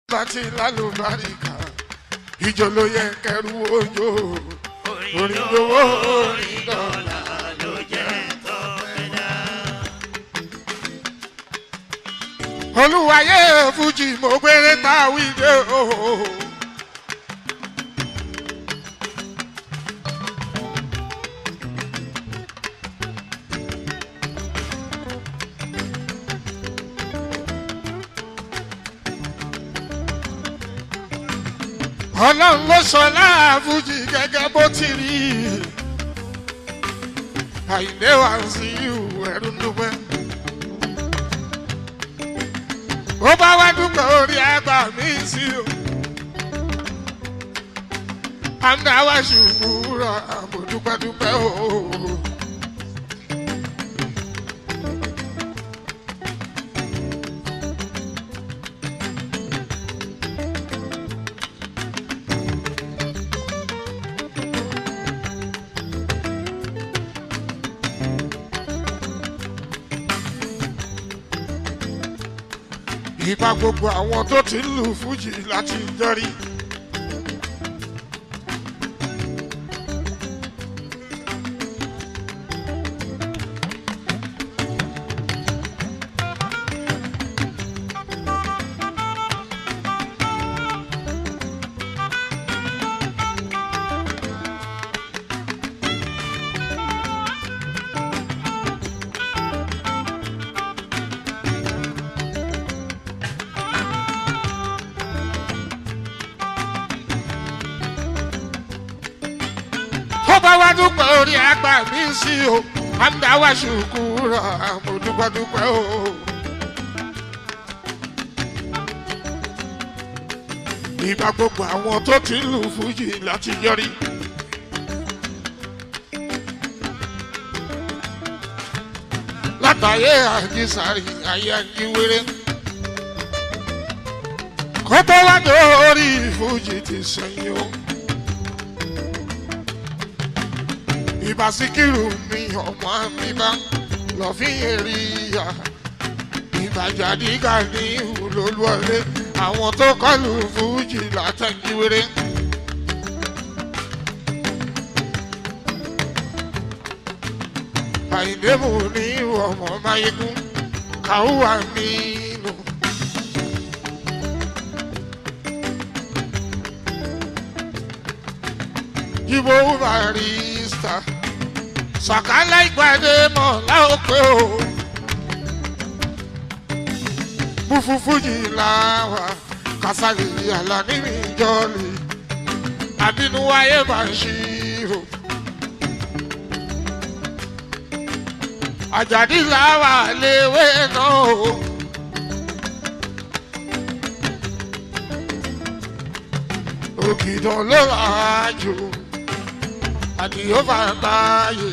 láti lálùbáríkà ìjọ ló yẹ kẹrù ojo orin lówó orin dọ́là ló jẹ́ tọ́pẹ́dá. olúwayé fújì mo gbére táwí dé o. ọlọ́run ló sọ láàfújì gẹ́gẹ́ bó ti rí àìlè wá sí ìhù ẹ̀rú dúpẹ́. bó bá wá dúpẹ́ orí àgbà mi sí o. àmì àwa ṣùgbọ́n rọ àbò dúpẹ́dúpẹ́ o. ìbá gbogbo àwọn tó ti ń lù fújì láti jọrí. tó bá wá dúpẹ́ orí àgbà mi sí o àmì àwa ṣùkú rà mo dúpẹ́dúpẹ́ o. ìgbà gbogbo àwọn tó ti ń lù fújì láti yọrí. látàyé àjísàrí ayé àjíwèrè kó tó wá dórí fújì ti sẹ́yìn o. ìbá síkírù mi ọmọ mi bá lọ fi èrè ìyá ìbàjádìgà ní ìhùlólúwọlé àwọn tó kọlù fújì látàjíwèrè. àìdébù ní ọmọ máyégún kàwá mi nù. Ibo barista sàkálà ìgbàdé mọ̀ láòpẹ́ o. Búfúfújì làwà kásálì àlàní mi jọ́lì. Àbínú wáyé bá ń ṣírò. Àjàdí làwà léwé náà o. Ògìdàn ló rà á jù àdìyó fàtàyè.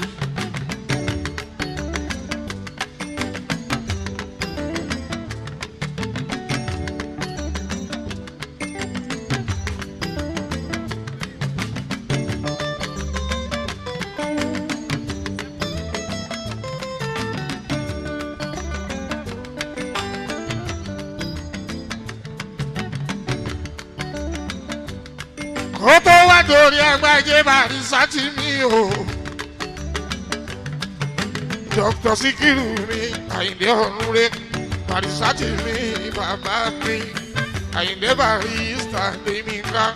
kó tó wá torí agbájé bàrí sátì mi o. dr sikiru mi àyìndé ọ̀run rẹ bàrí sátì mi bàbá mi àyìndé barista lèmi ká.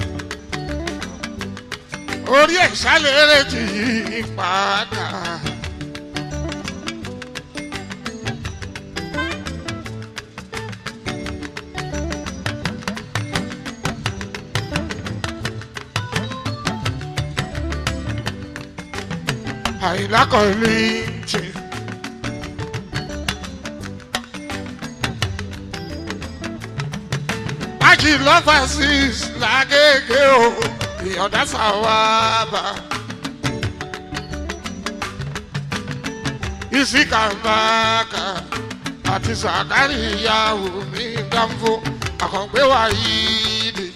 orí ẹ̀ ṣàlẹ̀ tì í padà. àìlákọ̀ọ́lì tì. Májì lọ́fà sí làgègè o, ìyọ̀dá sàwábà. Ìsìkà máàkà àti sàkárì ìyàwó mi dánfó, àkàngbé wa yìí dè.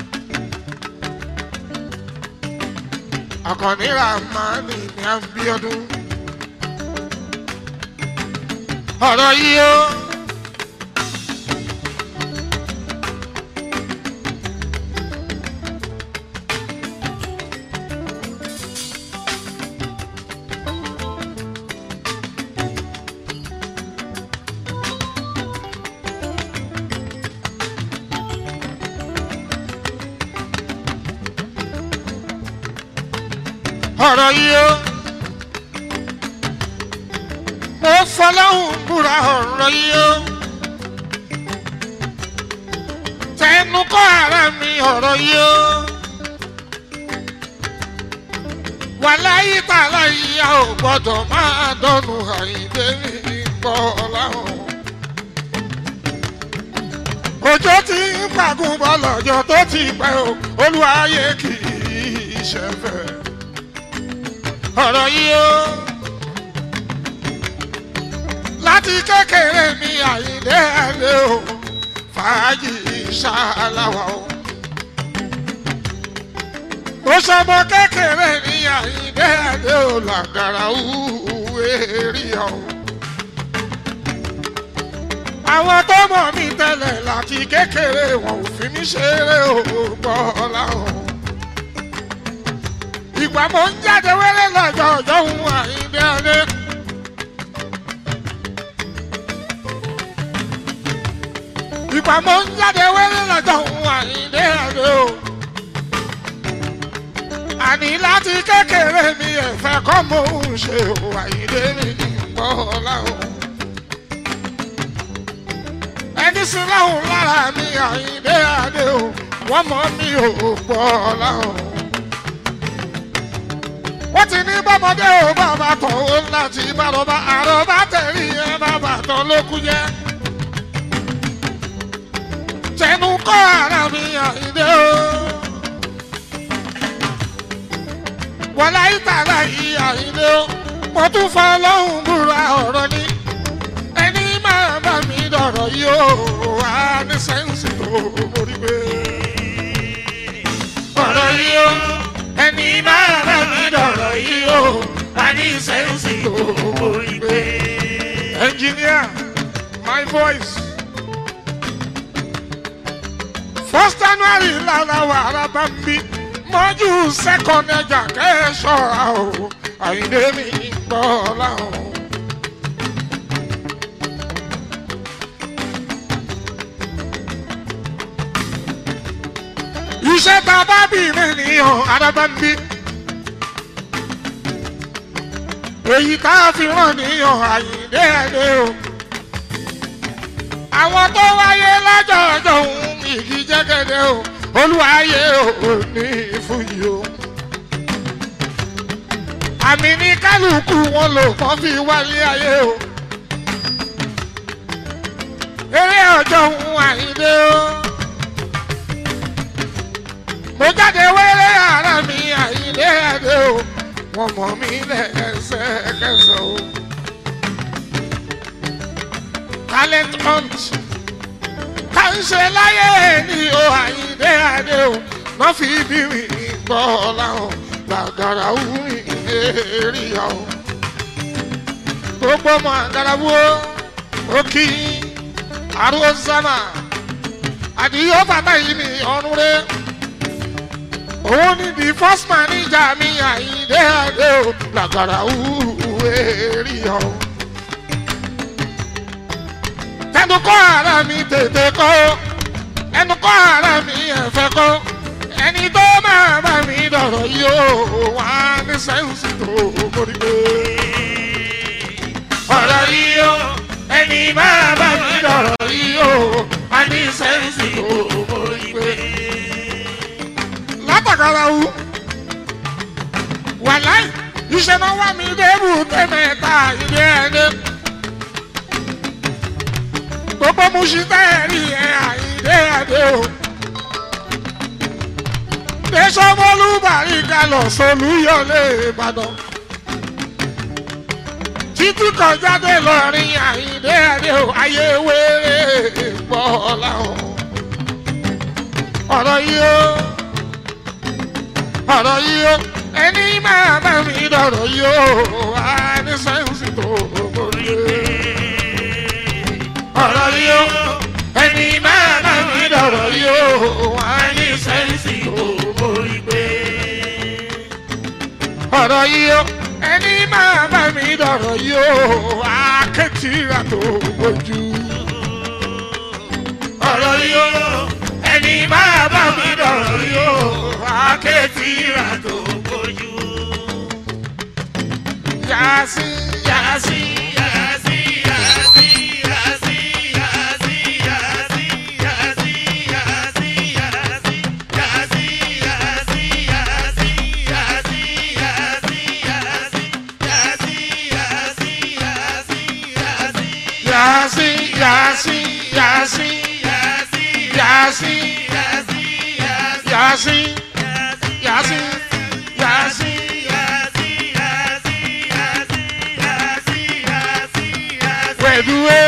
Àkànní Ràmánì ní Abíọ́dún. ọ̀rọ̀ yìí ó ọ̀rọ̀ yìí ó mo fọlọ́hún búra ọ̀rọ̀ yìí ó tẹnu kọ́ ara mi ọ̀rọ̀ yìí ó wàláyé tààlà yìí a ò gbọ́dọ̀ máa dọ́nu àyíndé mi gbọ́ láwọn. òjò ti ń pàgùn bọ́ lọ́jọ́ tó ti pẹ́ o olúwayé kì í ṣẹ̀fẹ̀ ọ̀rọ̀ yìí ó láti kékeré mi àyíndé ẹ̀lẹ́ o fàájì ṣáláwà o. mo sọmọ kékeré mi àyíndé ẹ̀lẹ́ o làgàrà òwe rí ọ. àwọn tó mọ̀ mí tẹ́lẹ̀ láti kékeré wọn ò fi mí ṣeré o gbọ́ láwọn ìgbà mo ń jáde wẹ́rẹ́ lọ́jọ́ ọjọ́ òun àyíndé ọdẹ. ìgbà mo ń jáde wẹ́rẹ́ lọ́jọ́ òun àyíndé ọdẹ o. àní láti kékeré mi ẹ̀fẹ̀ kọ́ mo ń ṣe o àyíndé mi gbọ́ láwọn. ẹni sí láwọn lára mi àyíndé ọdẹ o wọ́n mọ̀ mi ò gbọ́ láwọn wọ́n ti ní bọ́mọdé ò bàbá tán ó láti bàrọ̀bà àrọ̀bà tẹ̀lé ẹ bàbá tán ló kú jẹ́. tẹnu kọ́ ara mi àìdé o. wọ́n láyé tààrà yìí àìdé o. mo tún fọ́ lọ́hùn búra ọ̀rọ̀ ni. ẹni máa bá mi dọ̀rọ̀ yìí o. wà á ní sẹ́ǹsì tó mórí pé. ọ̀rọ̀ yìí o ẹni máa bá mi dọ̀rọ̀ yìí o a ní sẹ́ǹsì tó borí pé. engineer my voice. first january lára wàrà bá ń bí mọ́jú second ẹja kẹ́sọ̀ra o àyíndé mi gbọ́ láwọn. iṣẹ́ tá a bá bì mí nìyàn adábámbí. èyí tá a fi hàn nìyàn àyíndé ẹ̀dẹ́ o. àwọn tó wáyé lọ́jọ́ ọjọ́ òun ìgì jẹ́gẹ́dẹ́ o olúwayé ò ní fúyì o. àmì ní kálukú wọn lò kàn fi wálé ayé o. eré ọjọ́ òun àyíndé o mo jáde wẹ́rẹ́ ara mi àyílé ẹ̀dẹ́ o wọ́n mọ̀ mí lẹ́sẹ̀kẹsẹ̀ o. talent hunt ká ń ṣe láyé ní o àyílé ẹ̀dẹ́ o má fi bí mi gbọ́ láwọn gbàgàrà wù mí lérí ọ. gbogbo ọmọ àgàràwọ̀ ó kí àrùn sámà àdìyó bàbá yìí ní ọ̀run rẹ̀ òun ni the first manager mi àyíndé àdé o làgàrà òwúwé rí ọ. tẹnu kọ́ ara mi tètè kọ́ ẹnu kọ́ ara mi ẹ̀fẹ́ kọ́ ẹni tó máa bá mi dọ̀rọ̀ yìí ó wà ní sẹ́ǹsì tó mórí pé. ọ̀rọ̀ yìí ó ẹni máa bá mi dọ̀rọ̀ yìí ó wà ní sẹ́ǹsì tó mórí pé látàkàrà wù. wàláì iṣẹ́ náà wà mí débù tẹ́mẹ̀ta ilé ẹni. gbogbo musu tẹ́ẹ̀rí ẹ̀ àìdé ẹ̀dẹ́ o. tẹ̀sánmọ́lú bàríkà lọ sọ́lú yọlé ìbàdàn. títí kọjáde lọ́rin àìdé ẹ̀dẹ́ o ayé wéré gbọ́ láwọn. ọ̀rọ̀ yìí ó ọ̀rọ̀ yìí ó ẹni máa bá mi dọ̀rọ̀ yìí ó wá ní sẹ́ǹsì tó borí. ọ̀rọ̀ yìí ó ẹni máa bá mi dọ̀rọ̀ yìí ó wá ní sẹ́ǹsì tó borí pé. ọ̀rọ̀ yìí ó ẹni máa bá mi dọ̀rọ̀ yìí ó wá kẹ́tìrà tó bójú. ọ̀rọ̀ yìí ó ẹni máa bá mi dọ̀rọ̀ yìí ó akéètì rà tó bójú. yàásí yàásí yàásí yàásí. wẹ̀dúwé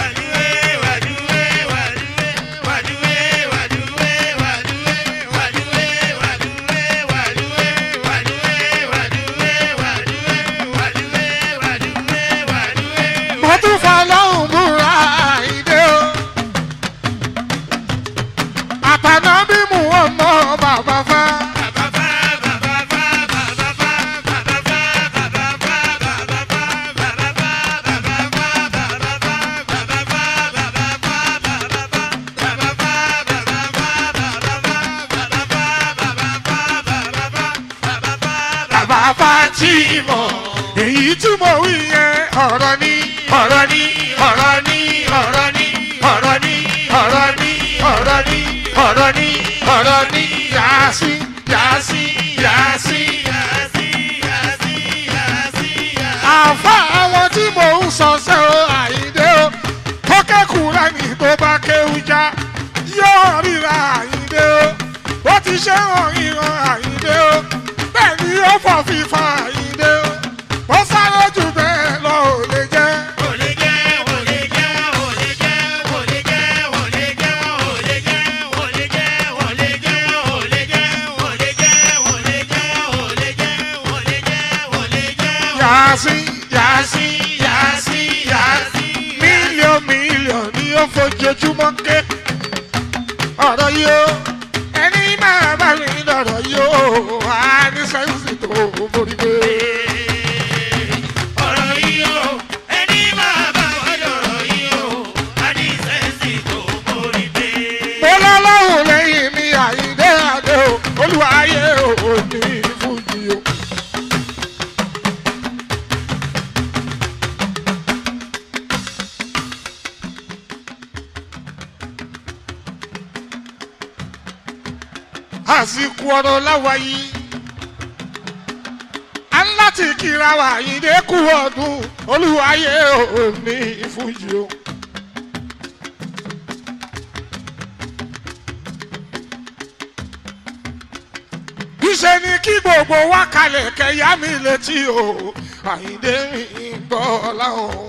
mo tún fọ lọ́hùn búra ìdè o. àtàná bí mu ọmọ bàbá fa. bàbá Fatima èyí tí mo wí yẹn ọ̀rọ̀ ni ọ̀rọ̀ ni ọ̀rọ̀ ni ọ̀rọ̀ ni ọ̀rọ̀ ni ọ̀rọ̀ ni ọ̀rọ̀ ni ọ̀rọ̀ ni ọ̀rọ̀ ni yàásí yàásí yàásí. àfa àwọn tí mò ń sọ ṣe o àyíndé o tó kẹ́kùrẹ́ ní tó bá kéwú já yóò ríra àyíndé o ó ti ṣe hàn ìran àyíndé o bẹ́ẹ̀ ni ó fọ̀ fífa àyíndé o ó sáré jù bẹ́ẹ̀ lọ ò lè jẹ́. yàásí yàásí yàásí yàásí mílíọ̀n mílíọ̀n ni ó fojoojúmọ́ ké ọ̀rọ̀ yìí ó ẹni máa bá mi lọ̀rọ̀ yìí ó á ní sẹ́ńsì tó borí pé. mo lọ́lọ́hùn lẹ́yìn mi àyíndé àdé o olùwàyé ò ní fújì o. àsìkò ọ̀rọ̀ láwa yìí a ń láti kíra wa àyíndé kú ọdún olùwàyé ò ní fújì o. Iṣẹ́ ni kí gbogbo wa kalẹ̀ kẹ̀yà mi létí o, àyíndé mi gbọ́ láwọn.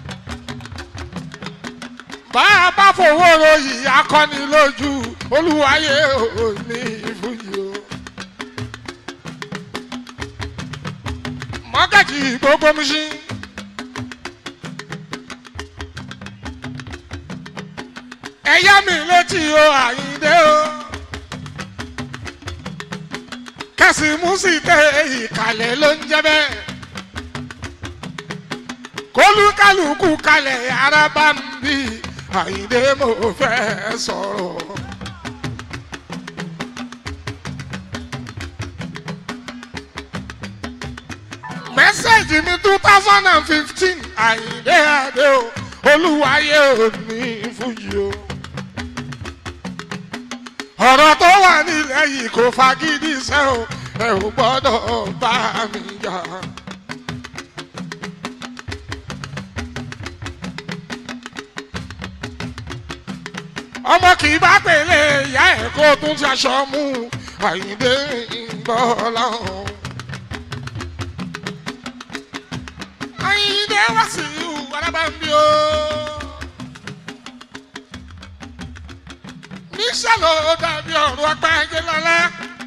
Bá a bá fowó ròyìn akọni lójú, olúwayé ò ní ìfúyì o. Mọ́gàjì gbogbo mi sí. Ẹ̀yà mi létí o, àyíndé o. kẹsì músìtẹ ìkàlẹ̀ ló ń jẹ́ bẹ́ẹ̀. kólúkálùkù kalẹ̀ ara bá ń bí àyíndé mo fẹ́ sọ̀rọ̀. mẹ́sẹ̀gì mi two thousand and fifteen àyíndé adé o olúwayé ò ní fújì o ọ̀rọ̀ tó wà nílẹ̀ yìí kò fagídí iṣẹ́ o ẹ ò gbọ́dọ̀ bá mi jà. ọmọ kì í bá pèlè ìyá ẹ̀ kó tún ṣaṣọ mú àyíndé ìgbọ́ láwọn. àyíndé wá sí ìhù alábàámbí o. níṣẹ́ ló dàbí ọ̀rọ̀ apáyé lọ́lá.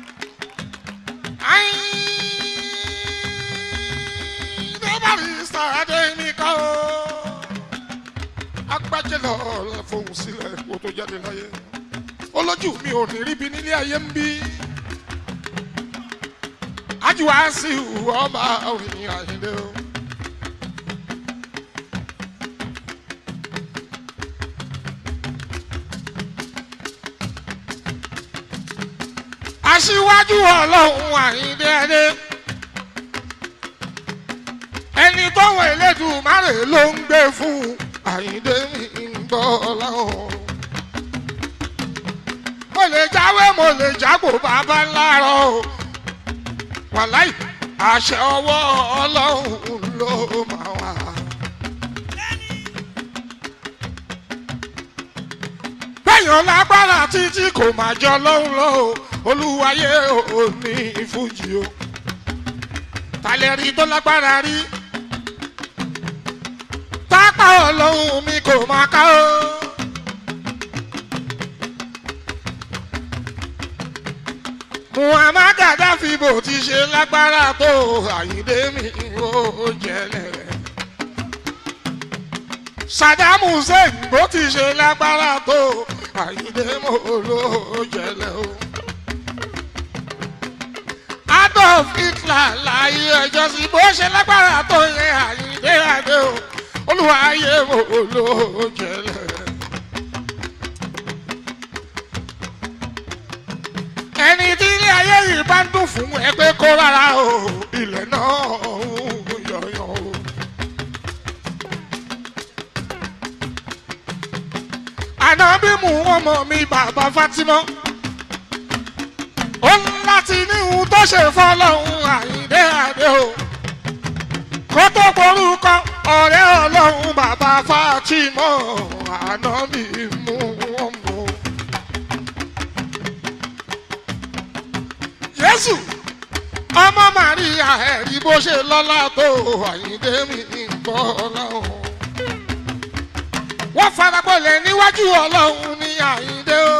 Débàrí sàádé mi kọ́ o. Agbájé lọ fohùn sílẹ̀ kó tó jáde láyé. Olójú mi ò ní ríbi nílé ayé ń bí. Ájúwá sí ọba òyìn àyíndé o. aṣíwájú ọlọ́run àyíndé ẹdẹ ẹni tọ́wọ́ Elédùmarè ló ń gbé fún àyíndé ń gbọ́ láwọn. mo lè jáwé mo lè jágbó bàbá ńláàrọ̀ o wàláì àṣẹ ọwọ́ ọlọ́run ló máa wà. kéèyàn lágbára títí kò máa jọ lọ́hùn lọ o olúwayé ò ní ìfújì o talẹ̀ rí tó lágbára rí tápá ọlọ́run mi kò máa ká o. muhammad gaddafi bó ti ṣe lágbára tó àyíndé mi ò jẹlẹ̀. saddam hussein bó ti ṣe lágbára tó àyíndé mo ló jẹlẹ̀ o. adolf hitler láyé ẹjọ́ sí bó ṣe lágbára tó yẹ àyíndé adé o olùwàyé mo ló jẹlẹ̀. ẹni tí ilé ayé yìí bá ń dùn fún ẹ pé kó rárá o ilẹ̀ náà ń yọ̀yọ̀ o. ànábì mú ọmọ mi bàbá Fatima ó ń láti ní ohun tó ṣe fọlọ́hún àyíndé àdé o kó tó porúkọ ọ̀rẹ́ ọlọ́run bàbá Fatima ànábì mú ọmọ. jésù ọmọ màríà ẹ̀rí bó ṣe lọ́lá tó àyíndé mi ń bọ́ ọlọ́run. wọ́n farapọ̀lẹ̀ níwájú ọlọ́run ní àyíndé o.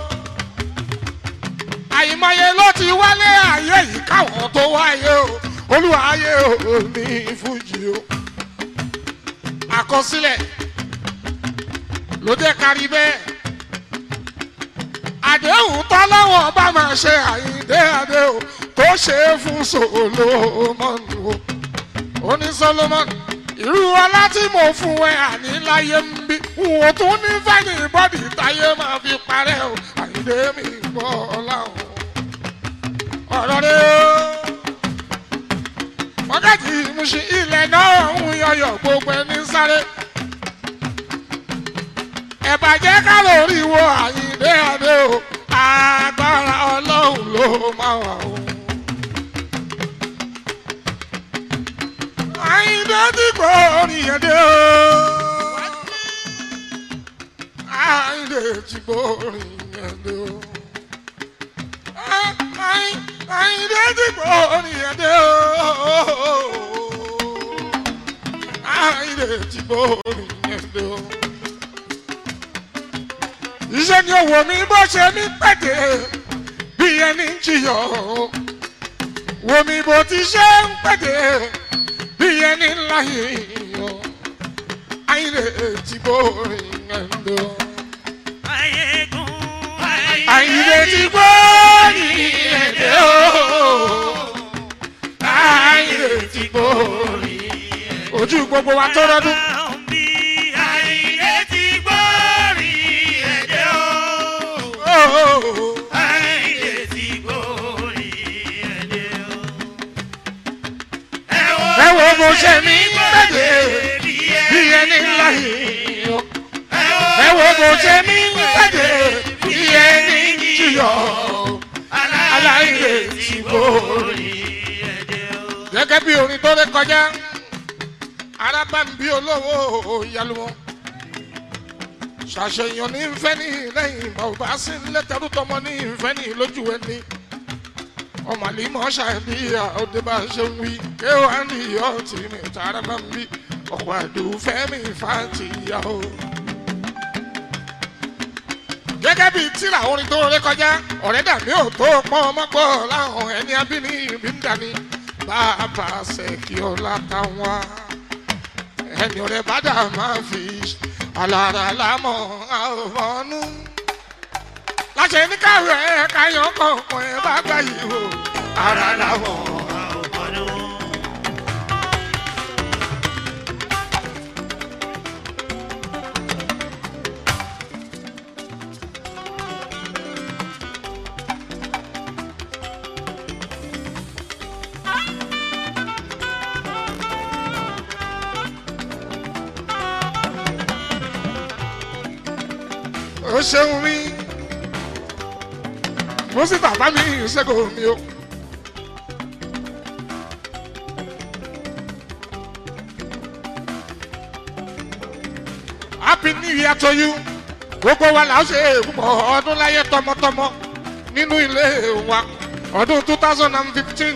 àyìnmọye ló ti wálé ayé yìí káwọn tó wáyé o olúwa ayé o ní fújì o. àkọsílẹ̀ ló jẹ́ kárí bẹ́ẹ̀ àdéhùn tọ́lọ́wọ́ bá máa ṣe àyíndé adé o tó ṣe é fún solomoni o ó ní solomoni irú ọlá tí mo fún ẹ àní láyé ń bí n ò tún ní fẹ́ni bọ́dì táyé máa fi parẹ́ o àyíndé mi gbọ́ ọlá o ọ̀rọ̀ rẹ o wákàtí ìmúṣe ilẹ̀ náà ń yọyọ̀ gbogbo ẹni sáré ẹ̀bàjẹ́ ká lórí wo àyíndé adé o agbára ọlọ́run ló máa wà o. àyíndé tí kò rìn dé o. àyíndé tí kò rìn dé o. àyíndé tí kò rìn dé o. àyíndé tí kò rìn dé o iṣẹ́ ni òwò mi bó ṣe mí pẹ̀tẹ́ bí ẹni ń jiyọ̀ wò mí bó ti ṣe ń pẹ̀tẹ́ bí ẹni ń láyé yọ̀ àyìnlẹ̀ tí bó rìn ẹ̀ńdọ́. àyìnlẹ̀ tí bó rìn ẹ̀ńdọ́ àyìnlẹ̀ tí bó rìn ojú gbogbo wa tó rọdún. ẹ wo bó ṣe mí pẹ̀lẹ́ bí ẹni ńlá yìí ẹ wo bó ṣe mí pẹ̀lẹ́ bí ẹni jìyọ̀ aláìlè tí bò rí. gẹ́gẹ́ bí orin tó ré kọjá arábàmbí olówó ìyálùmọ́ ṣàṣeyàn ní nfẹ́ ní lẹ́yìn bàbá sí lẹ́tẹ̀rú tọmọ ní nfẹ́ ní lójú ẹni ọmọlímọ̀ ṣàdíyà òde bá ṣe ń wí kéwàá ní ọtí mi tààrà bá ń bí ọ̀pọ̀ àdùnfẹ́ mi fàtì yá o. gẹ́gẹ́ bíi tíra orin tó ré kọjá ọ̀rẹ́ dàbí ò tó pọ́n ọmọ gbọ́ láwọn ẹni abíní ìbí ń dání bàbá ṣèkí ọlá táwọn ẹni ọ̀rẹ́ bá dà máa fi alára lámọ̀ àwọnú. láṣẹ ní káwé káyọ̀ kọ̀ọ̀kan ẹ bá gbà yìí o ara lámọ̀ àwọnú. ó ṣeun mi mo sì bàbá mi ṣẹ́gun mi o. happy new year to you gbogbo wa là ń ṣe púpọ̀ ọdún láyé tọmọtọmọ nínú ilé wa ọdún two thousand and fifteen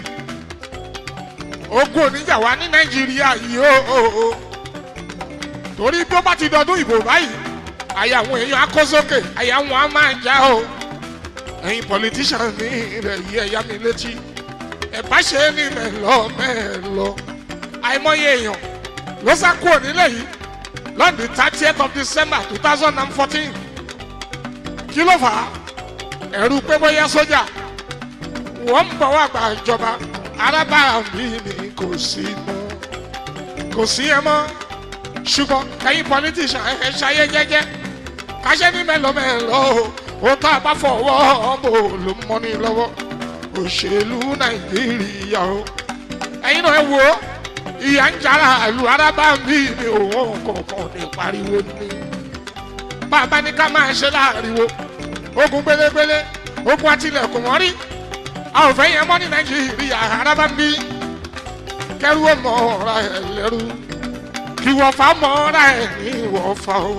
ogun oníjà wa ní nàìjíríà yìí ó torí bí ó bá ti dọdún ìbò báyìí àyà àwọn èèyàn á kó sókè àyà wọn á máa já o ẹ̀yin politician ní ilẹ̀ yìí ẹ̀yà mi létí ẹ̀ bá ṣe é ní mẹ́lọ mẹ́lọ àìmọye èèyàn ló sá kúrò nílẹ̀ yìí lọ́dún thirtieth of december two thousand and fourteen kí ló fà á ẹ̀rù pé bóyá sójà wọ́n ń bọ̀ wá gba ìjọba arábàrà mi ni kò sí mọ́ kò sí ẹ mọ́ ṣùgbọ́n ẹ̀yin politician ẹ̀ ṣayé jẹ́jẹ́ káṣẹ́ ní mẹ́lọmẹ́lọ ó tá a bá fọwọ́ bò ló mọ́ ní lọ́wọ́ òṣèlú nàìjíríà o ẹ̀yin náà ẹ wò ó ìyá ń jara àlù arábà mi ni òun kọ̀ọ̀kan ní pariwo ní bàbá ní ká máa ṣe láàriwo ogun gbélégbélé ogun àtìlẹ̀kùn wọ́n rí a ò fẹ́ yẹn mọ́ ní nàìjíríà arábà mi kẹrù ó mọ ọ̀ra ẹ̀ lẹ́rú kí wọ́n fa mọ́ ọ̀ra ẹ̀ ní wọ́n fa o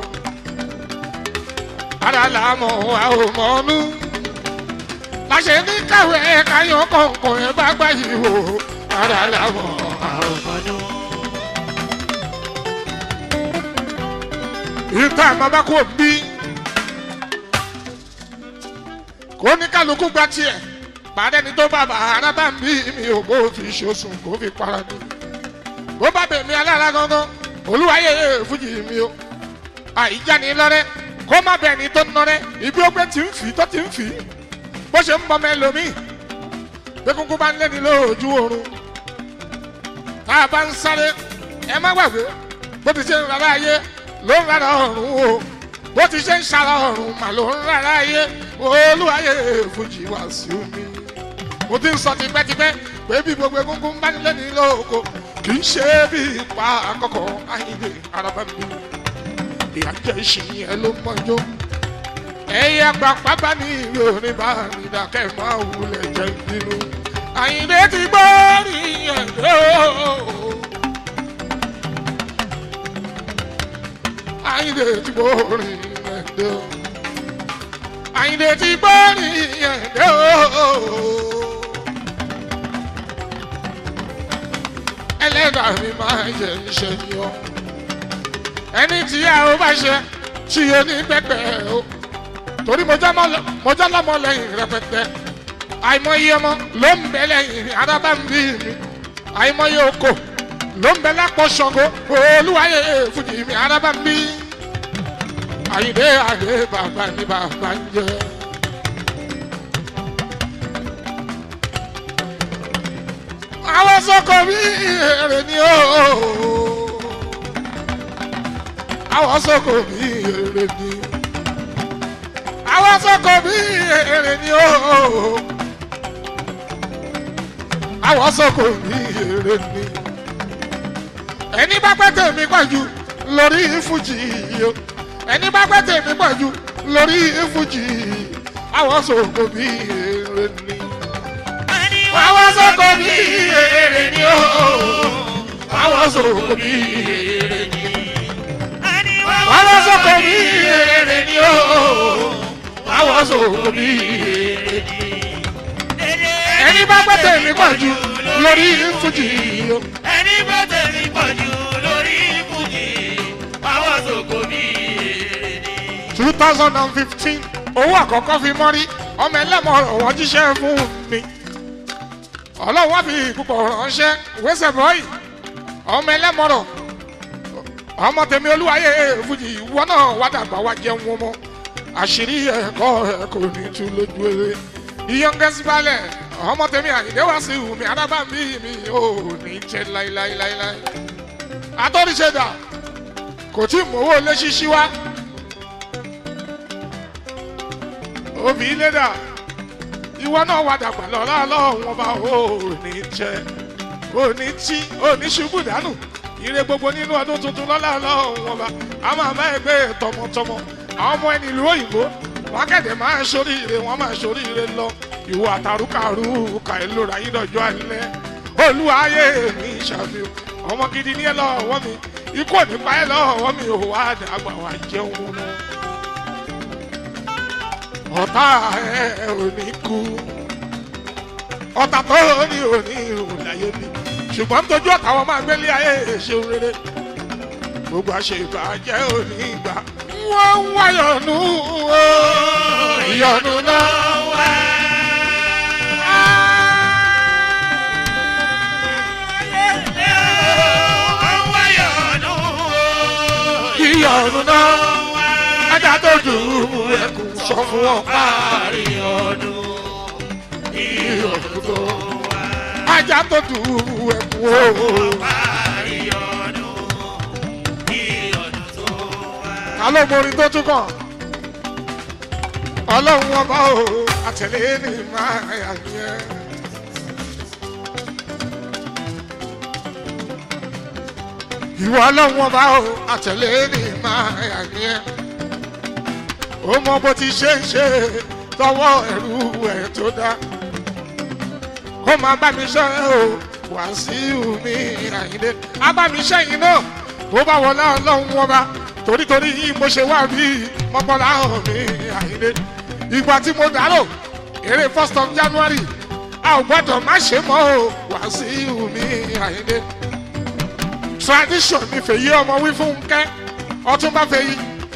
ara là mọ̀ a ò mọ̀ ọ́nú láṣẹ ní káwé káyọ̀ kọ̀ọ̀kan ẹ̀ bá gbà yìí wò ara là mọ̀ a ò mọ̀ ọ́nú. ìta àmọ́ bá kò bí kò ní kálukú gba tiẹ̀ bàdẹ́ni tó bá bàárà bá ń bí mi ò kó fi ṣoṣùn kó fi para mi bó bá bèmí alára gangan olúwayé fújì mi o àìjáni lọ́rẹ́ kó má bẹ̀ ní tó ń nọ́rẹ́ ibi ó gbé tí ń fi tó ti ń fi bó ṣe ń bọmọ ẹlòmíì bí kúkú bá ń lé ní lójú oorun tá a bá ń sáré ẹ má gbàgbé bó ti ṣe ń rárá ayé ló ń rárá ọ̀run o bó ti ṣe ń ṣara ọ̀run mà ló ń rárá ayé olúwayé fújì wá sí omi mo ti ń sọ tipẹ́tipẹ́ pé bí gbogbo egungun bá ń lé ní lóko kì í ṣe bí ipa àkọ́kọ́ ayíǹde araba mi ìyájẹ́ ìṣìyìn ẹ ló mọ́jọ́ ẹ̀yà pàpàpà ní ìwé orin bá mi dákẹ́ máa wulẹ̀ jẹ́ nínú àyíǹde ti gbọ́ nìyẹn ló. àyíǹde ti gbọ́ nìyẹn ló. àyíǹde ti gbọ́ nìyẹn ló. ẹlẹ́dàá mi máa ń yẹ iṣẹ́ ni ọ́ ẹni tí a ó bá ṣe tí o ní pẹpẹ o torí mo jẹ́ lọ́mọ lẹ́yìn rẹpẹtẹ àìmọye ọmọ ló ń bẹ lẹ́yìn arábá ń bí mi àìmọye oko ló ń bẹ lápò ṣọ̀gbọ́ olúwayé fújì mi arábá ń bí àyìnbé àyè bàbá ní bàbá ń jẹ. àwọn sọkọ mi èrè ni ó àwọn sọkò bí èrè ni àwọn sọkò bí èrè ni ó àwọn sọkò bí èrè ni ẹni bá pẹ́ tèmi pọ̀jù lórí fújì o ẹni bá pẹ́ tèmi pọ̀jù lórí fújì àwọn sọkò bí èrè ni àwọn sọkò bí èrè ni ó àwọn sọkò bí èrè ni àwọn sọ̀kò bí èrè ni ó àwọn sọ̀kò bí èrè ni. ẹni bá gbọ́ tèmi pọ̀ jù lórí fújì o. ẹni bá tẹ̀lé pọ̀ jù lórí fújì àwọn sòkò bí èrè ni. two thousand and fifteen owó àkọ́kọ́ fi mọ́rí ọmọ ẹlẹ́mọ̀ ọ̀wọ́ jíṣẹ́ fún mi. ọlọ́run wá fi púpọ̀ ránṣẹ́ wẹ́sẹ̀ bọ́ọ̀yì ọmọ ẹlẹ́mọ̀rọ̀ ọmọ tèmi olúwayé fújì ìwọ náà wá dàgbà wá jẹun wọn mọ àṣírí ẹkọ ẹ kò ní tú lójú eré ìyọngẹsí balẹ ọmọ tèmi àyìndé wá sí ìwùmí adábàmí mi ò ní jẹ láíláíláíláí àtọ́ríṣẹ́dà kò tí mowó lé ṣíṣí wá òbí lédà ìwọ náà wá dàgbà lọ́la lọ́wọ́n bá ò ní jẹ ò ní tí ò ní ṣubú dànù ire gbogbo nínú ọdún tuntun lọ́la ọlọ́run ọba a máa bá ẹgbẹ́ tọmọtọmọ àwọn ọmọ ẹni ìlú òyìnbó wọn kẹ̀dẹ̀ máa ń ṣoríire wọn máa ń ṣoríire lọ ìwọ àtàrúkàrú kà ẹ lóra yín dọjọ́ alẹ́ olúwayé mi ṣàfihàn ọmọ gidi ní ẹ lọ́wọ́ mi ikú ò ní pa ẹ lọ́wọ́ mi ò wá dàgbà wá jẹun lọ ọ̀tá ẹ̀ ò ní kú ọ̀tá tó ní òní ìrùn láyé mi ṣùgbọ́n tójú ọ̀tá wọn máa gbélé ayé ṣeun rere gbogbo àṣebàjẹ́ òní ìgbà wọ́n ń wáyọ̀nù o ìyọ̀nù náà wá. Wọ́n wáyọ̀ ọdún o. ìyọ̀nù náà ajá tó dùn ẹkùn sọ fún wọn Parí ọdún ìyọ̀nù tó ajá tó dùn ẹkùn o. parí ọdún ìyọ̀dún tó wá. ta ló morin tó tún kàn ọlọ́run ọba o àtẹ̀lé ní máa yà yẹn. ìwọ ọlọ́run ọba o àtẹ̀lé ní máa yà yẹn. ó mọ bó ti ṣe ń ṣe tọwọ́ ẹ̀rú ẹ̀ tó dá. kó máa bá mi ṣe o wàásù mi àyíndé á bá mi ṣẹ́yìn náà tó bá wọlé ọlọ́run ọba torítorí yìí mo ṣe wá bí mọ́kànlá hàn mí àyíndé ìgbà tí mo dárò eré first of january a ò gbọ́dọ̀ má ṣe mọ́ o wàásù mi àyíndé tradition ni fèyí ọmọ wí fún kẹ́ ọtún bá fèyí.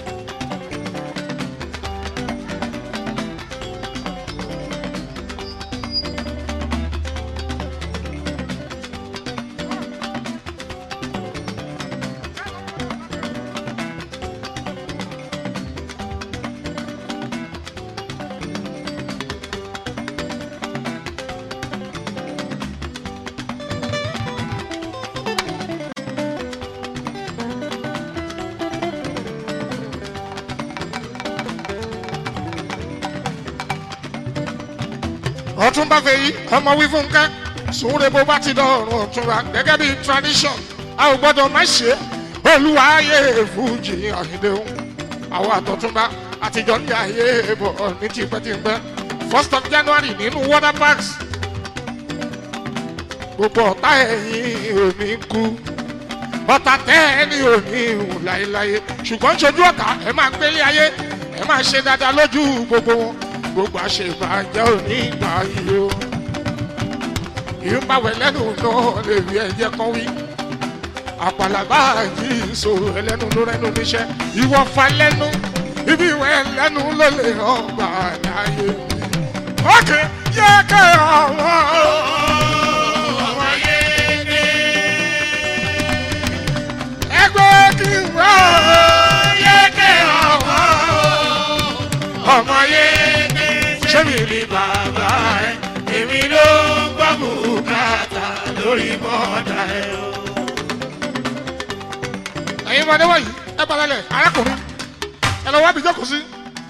ọtún bá fẹ́ yí ọmọ wí fún kẹ́ sùnwúre bó bá ti dọ̀rùn ọ̀túnra gẹ́gẹ́ bí tradition a ò gbọ́dọ̀ má ṣe olúwa ayé fújì àhíndéhùn àwọn àtọ̀túnba àtijọ́ ní ayé bọ̀ ní tipẹ́tipẹ́ first of january nínú water parks gbogbo ọ̀tá ẹ̀yìn òní kú ọ̀tá tẹ́ ẹni òní hùn láéláé ṣùgbọ́n ṣojú ọ̀tá ẹ máa gbélé ayé ẹ máa ṣe dáadáa lójú gbogbo wọn gbogbo àṣebàjẹ́ òní ìgbà yìí o ìyúnbáwẹ̀ lẹ́nu náà lè rí ẹ̀jẹ̀ kan wí àpàlàbà yìí ìṣòro ẹlẹ́nu ló rẹ́nu níṣẹ́ ìwọ fa lẹ́nu ibi ìwẹ̀ lẹ́nu ló lè hàn gbà láàyè ókè yẹ kẹ́ ọ̀wọ́ Ọmọ yéé ẹgbẹ́ kí n wá yéé ọmọ ọmọ yẹ ṣé mi ní bàbá ẹ èmi ló ń gbọ́ bùkátà lórí bọ́dà ẹ o. ẹ̀yin ọmọdé wọ̀nyí ẹ balẹ̀ arákùnrin ẹ lọ wá bí jókòó sí.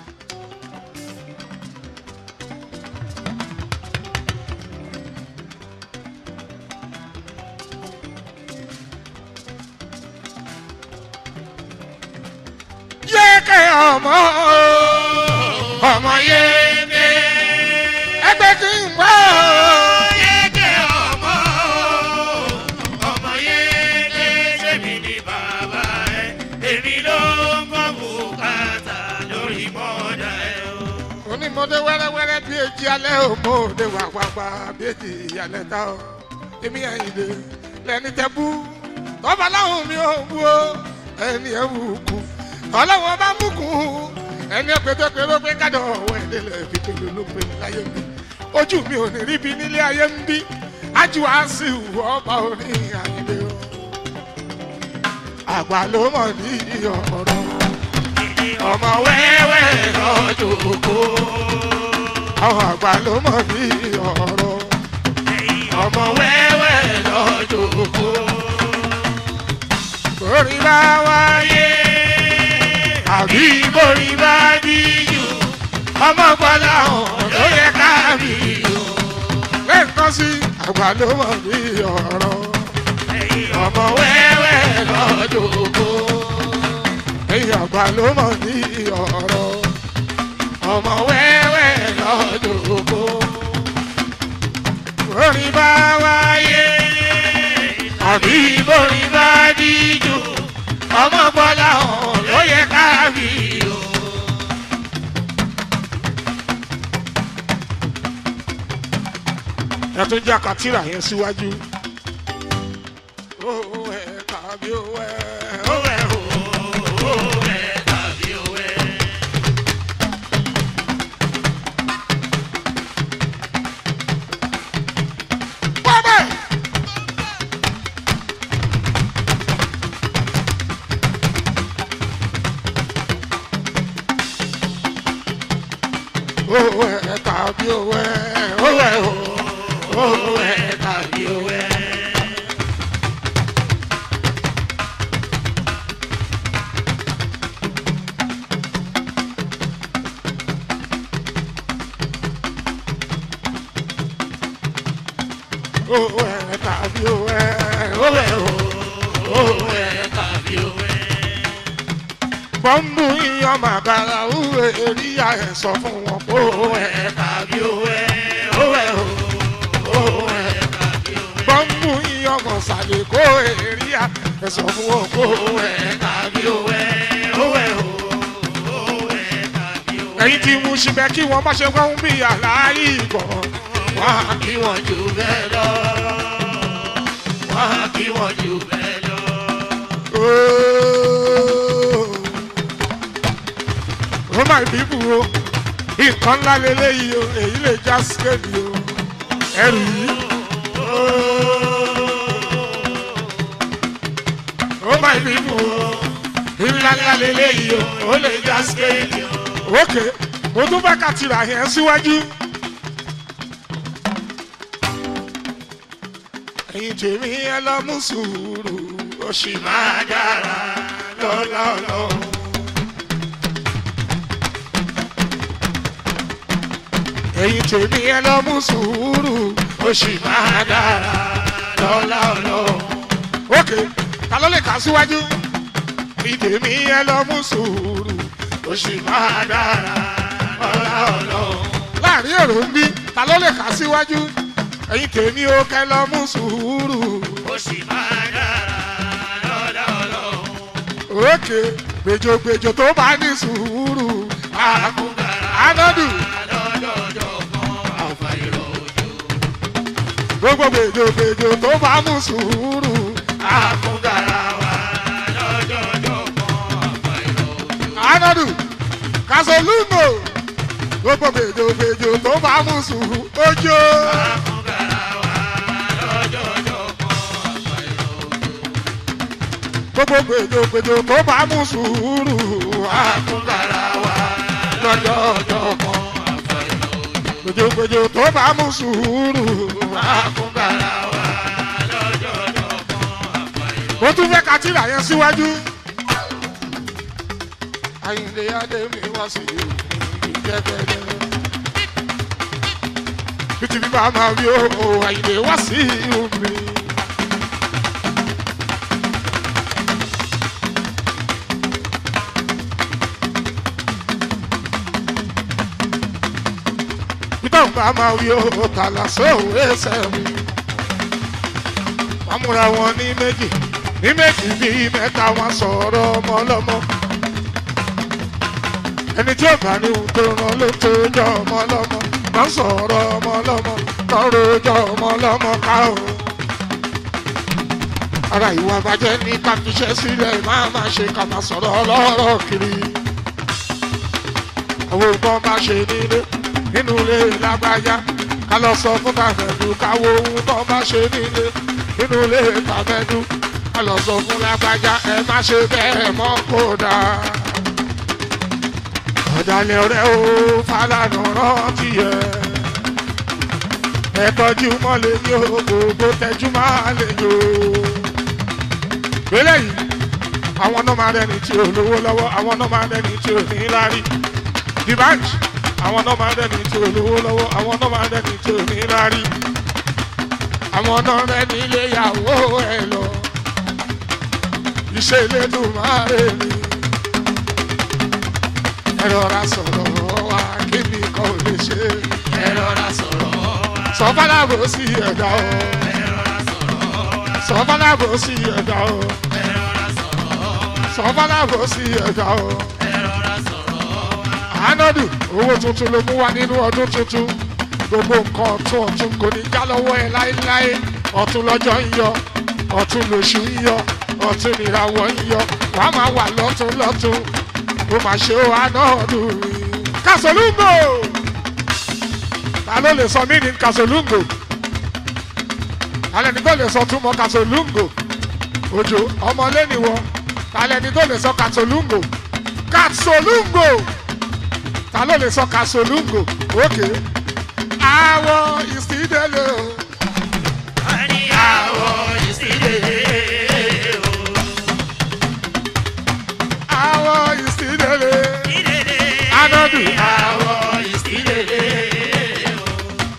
yéèké ọmọ ọmọ yéèké ẹgbẹ́ kí n wá Yéé ọmọ ọmọ yéé ṣé mi ní bàbá ẹ èmi ló ń gbọ́ bùkátà lórí bọ́dà ẹ o. onímọ̀dé wẹ́rẹ́wẹ́rẹ́ bí èjì alẹ́ òmòdé wà pàpà bí èjì ìyàlẹ̀ ta ọ́ èmi àyìnlé lẹ́ni tẹ́ bú tọ́ba láwọn mi ò bú o ẹni ẹ̀ wù kú ọlọ́wọ́n bá mú kú ẹni ẹ̀ pétéperé pé kádọ̀ ọ̀wọ́ ẹ̀dẹ́lẹ̀ fi pèlú ló pè láyé mi ojú mi ò ní rí bí nílé ayé ń bí ájú á sì wù ọba orí àyìnlé o àgbà ló mọ̀ ní ọ̀rọ̀ ọmọ wẹ́wẹ́ lọ́jọ́ kó. àwọn àgbà ló mọ̀ ní ọ̀rọ̀. ọmọ wẹ́wẹ́ lọ́jọ́ kó. Orí bá wáyé, àbí borí bá díjú ọmọ gbọ́dọ̀ hàn ló yẹ ká bí o. lẹ́ẹ̀kan sí àgbà ló mọ̀ ní ọ̀rọ̀. ọmọ wẹ́wẹ́ lọ́jọ́ kó. Ẹ̀yìn àgbà ló mọ̀ ní ọ̀rọ̀. ọmọ wẹ́wẹ́ lọ́jọ́ kó. Orí bá wáyé, àbí borí bá díjú ọmọ gbọ́dọ̀ hàn ló yẹ ká bí o. ẹ tún jẹ́ àkàtìrà yẹn síwájú. ó ẹ tàbí ó ẹ ó ẹ ó. Bọ́bẹ̀. ó ẹ tàbí ó ẹ ó ẹ ó. ó ẹ tàbí ó ẹ. ó ẹ tàbí ó ẹ ó ẹ ó. ó ẹ tàbí ó ẹ. bọ́m̀bù iyán màkàrà òwe èríyá ẹ̀ sọ fún wọn kó ẹ tàbí ó ẹ ó ẹ ó. ó ẹ tàbí ó ẹ. bọ́m̀bù iyán mọ̀sálẹ̀ kó èríyá ẹ̀ sọ fún wọn kó ẹ tàbí ó ẹ ó ẹ ó. ẹ̀yin tí mo ṣe bẹ́ kí wọ́n má ṣe wọ́n bí àlàyé ìbọn wọ́n á kí wọ́n jù bẹ́ẹ̀ lọ. wọ́n á kí wọ́n jù bẹ́ẹ̀ lọ. ó máa bíbù o nǹkan ńlá lélẹ́yìí o èyí lè já síkèdì o ẹrù yìí. ó máa bíbù o ńlá ńlá lélẹ́yìí o ó lè já síkèdì o. ókè mo tún fẹ́ ka tìrà yẹn síwájú. ẹ̀yin tèmi ẹ lọ mú sùúrù ó sì máa dára lọ́lá ọlọ́run. ẹ̀yin tèmi ẹ lọ mú sùúrù ó sì máa dára lọ́lá ọlọ́run. ókè ta ló lè kà síwájú. ẹ̀yin tèmi ẹ lọ mú sùúrù ó sì máa dára lọ́lá ọlọ́run. láàrin èrò ń bí ta ló lè kà síwájú. ẹ̀yin tèmi ó kẹ́ lọ mú sùúrù ó sì máa dára lọ́dọ̀ ọlọ́run. òkè gbèjògbèjò tó bá ní sùúrù àkúgàrà anadu lọ́dọọdọ kan àfàìrọ̀ òjò. gbogbo gbèjògbèjò tó bá mú sùúrù àkúgàrà wà lọ́dọọdọ kan àfàìrọ̀ òjò. anadu kasolungo gbogbo gbèjògbèjò tó bá mú sùúrù ojo àkúgàrà wà lọ́dọọdọ kan àfàìrọ̀ òjò. gbogbo gbèjògbèjò tó bá mú sùúrù àkúgàrà wà lọ́dọọdọ kan àfàìrọ̀ òjò. gbèjògbèjò tó bá mú sùúrù àkúgàrà wà lọ́dọọdọ kan àfàìrọ̀ mo tún fẹ́ ka tìrà yẹn síwájú. Àyìnlé Adémi wá sí ìjẹ́gẹ́dẹ́. Títí bí bàá máa wí o, Àyìnlé wá sí omi. Peter ń bá máa wí o, tàlà sóòwò ẹsẹ̀ mi wọ́n múra wọn ní méjì ní méjì bíi mẹ́ta wọn sọ̀rọ̀ ọmọ ọlọ́mọ. ẹni tí ó bá ní ohun tó ràn ló tó jọ ọmọ ọlọ́mọ wọ́n sọ̀rọ̀ ọmọ ọlọ́mọ tọrọ jọ ọmọ ọlọ́mọ ká o. ara ìwà bàjẹ́ ní ká fiṣẹ́ sílẹ̀ máa máa ṣe ká máa sọ̀rọ̀ ọlọ́rọ̀ kiri. àwọn ògbọ́n bá ṣe nílé nínú ilé lágbájá ká lọ sọ fún tàfẹ́dù káwọ ohun tó bá ṣe nílé nínú ilé tàfẹ́dù ká lọ sọ fún lágbájá ẹ má ṣe bẹ́ẹ̀ mọ́ kódà. ọ̀dàlẹ̀ ọ̀rẹ́ o Fálànà rántí ẹ ẹ tọ́jú mọ́lẹ̀ ní o gbogbo tẹ́jú máa lè yò ó. gbélé yìí àwọn náà máa rẹni tí ò lówó lọ́wọ́ àwọn náà máa rẹni tí ò ní lárí. the bank àwọn náà máa rẹni tí ò lówó lọ́wọ́ àwọn náà máa rẹni tí ò ní lárí. àwọn náà rẹni ilé ìyàwó ẹ lọ. iṣẹ́ ilé dùn máa rè mí. ẹ rọra sọ̀rọ̀ wá kí ni kò lè ṣe. ẹ rọra sọ̀rọ̀ wá. sọ fọlábò sí ẹ̀dá o. ẹ rọra sọ̀rọ̀ wá. sọ fọlábò sí ẹ̀dá o. ẹ rọra sọ̀rọ̀ wá. sọ fọlábò sí ẹ̀dá o. ẹ rọra sọ̀rọ̀ wá. àánọ́dù owó tuntun ló mú wá nínú ọdún tuntun gbogbo nǹkan ọ̀tún ọ̀tún kò ní já lọ́wọ́ ẹ láéláé ọ̀tún lọ́jọ́ ń yọ ọ̀tún lóṣù ń yọ ọ̀tún nìràwọ̀ ń yọ wàá máa wà lọ́tún lọ́tún ó máa ṣe ó anọ́ọ̀dún rí. kàṣolúngò ta ló lè sọ mí ní kàṣolúngò alẹ́ ní tó lè sọ túmọ̀ kàṣolúngò òjò ọmọlẹ́niwọ alẹ́ ní tó lè sọ kàṣolúngò kàṣolúngò ta ló lè sọ kàṣolúngò òkè àwọ̀ ìsídẹ́lẹ̀ o. wọ́n ní àwọ̀ ìsílẹ̀ o. àwọ̀ ìsídẹ́lẹ̀ ìdèlè anọ́dù àwọ̀ ìsílẹ̀ o.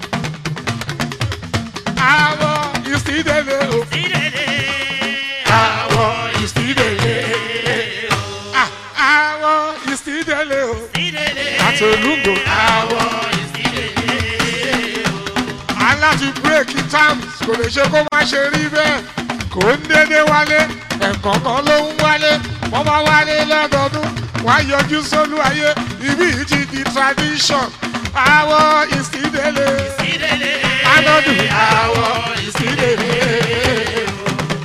àwọ̀ ìsídẹ́lẹ̀ o. ìdèlè àwọ̀ ìsílẹ̀ o. Ah, àwọ̀ ìsídẹ́lẹ̀ o. ìdèlè kàṣolúngò àwọ̀ ìsílẹ̀ o. aláti bírèkì terms kò lè ṣe kó má ṣe rí bẹ́ẹ̀ kò ń dédé wálé ẹ̀kọ̀ọ̀kan ló ń wálé wọ́n bá wálé lọ́dọọdún wá yọjú sólú ayé ibi yìí ti di tradition àwọ̀ ìsídẹ́lẹ̀ ìdèlè anọ́dù àwọ̀ ìsílẹ̀ o.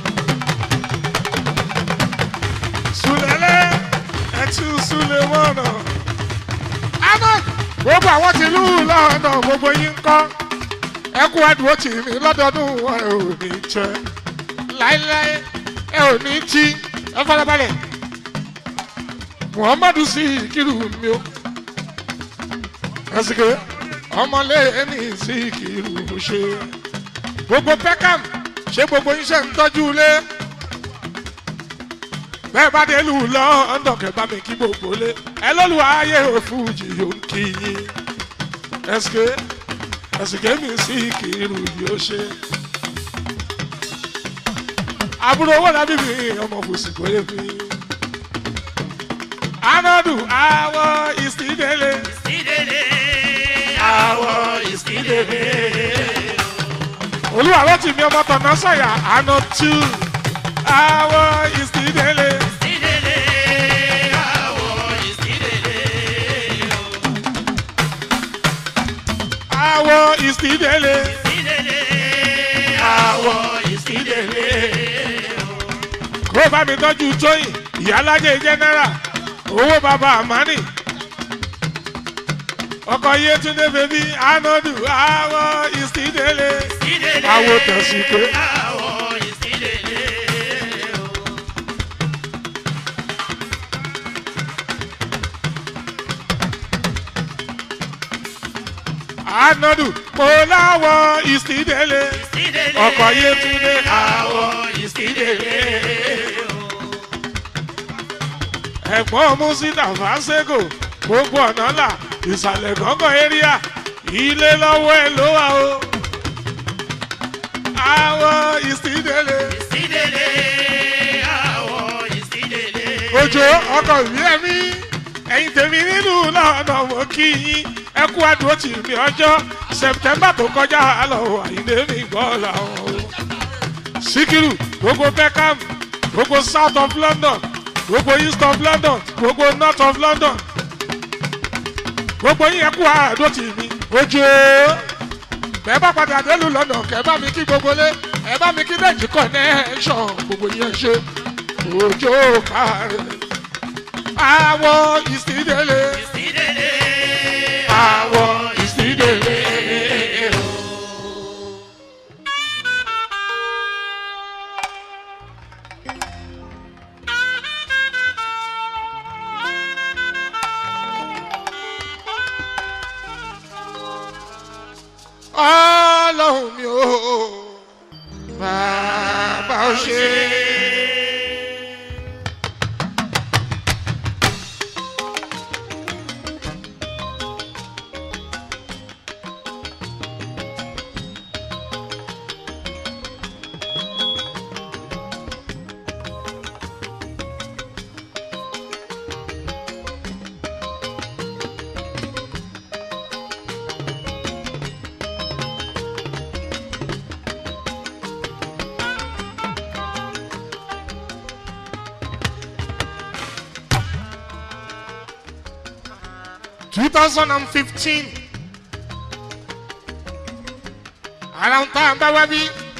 sùlẹ̀lẹ̀ ẹtú sùlẹ̀ mọ́nà. àmọ́ gbogbo àwọn ti lù ú lọ́nà gbogbo yín ń kọ́ ẹ kú àdúró tì mí lọ́dọọdún ẹ ò ní jẹ láéláé ẹ ò ní jí ẹ fọlábalẹ̀ muhammadu sí ìkírù mi o ẹsìkè ọmọlé ẹni sí ìkírù ṣe gbogbo peckham ṣé gbogbo yín ṣe ń tọ́jú ilé bẹ́ẹ̀ bá dé lù lọ́ńdọ̀ kẹ́ bá mi kí gbogbo lé ẹ lọ́lùwà ayé òfújì yóò kí yín ẹsìkè ẹsìkè mi sí kìrù yóò ṣe. àbúrò owó lábí mi ọmọ fòsìkò lè fi. anadu awọ ìsídẹ̀lẹ̀ ìdèlè àwọ̀ ìsílẹ̀ o. olúwa ló ti mi ọmọ tọ̀nà sọ̀yà àná tú awọ ìsídẹ̀lẹ̀ ìdèlè àwọ̀ ìsílẹ̀ o. awọ ìsídẹ̀lẹ̀ ìdèlè àwọ̀ ìsílẹ̀ o. kó bá mi tọ́jú tóyìn ìyálájẹ jẹ́nẹ́rà owó bàbá àmánì ọkọ̀ yétúndé bèbí anadu awọ ìsídẹ̀lẹ̀ ìdèlè Àwo tẹ̀síké. àwọ̀ ìsílẹ̀ o. anadu mo láwọ ìsídẹ̀lẹ̀ ìdèlè ọkọ̀ yétúndé àwọ̀ ìsílẹ̀ o. ẹ̀gbọ́n musita fasego gbogbo ọ̀nà là ìsàlẹ̀ gángan area ilé lọ́wọ́ ẹ̀ ló wà o awọ ìsídẹ̀lẹ̀ ìsílẹ̀ àwọ̀ ìsílẹ̀ òjò ọkọ̀ ìwé ẹ̀mí ẹ̀yin tèmi nínú lọ́nà mo kí yín ẹ kú àdúró tì mí ọjọ́ sẹ̀pítẹ́mbà tó kọjá lọ àyíndé mi gbọ́ làwọn o. síkírù gbogbo beckham gbogbo south of london gbogbo east of london gbogbo north of london gbogbo yín ẹ kú àdúró tì mí òjò bẹ́ẹ̀ bá padà délùú lọ́nà kẹ́ bá mi kí gbogbo lé ẹ bá mi kí dẹ́jì connection gbogbo yẹn ṣe òjò kárẹ̀ àwọ̀ ìsídẹ̀lẹ̀ ìsílẹ̀ àwọ̀ ìsídẹ̀lẹ̀. ọlọ́run mi ò bàbá ò ṣe. two thousand and fifteen ara ń tá à ń bá wá bí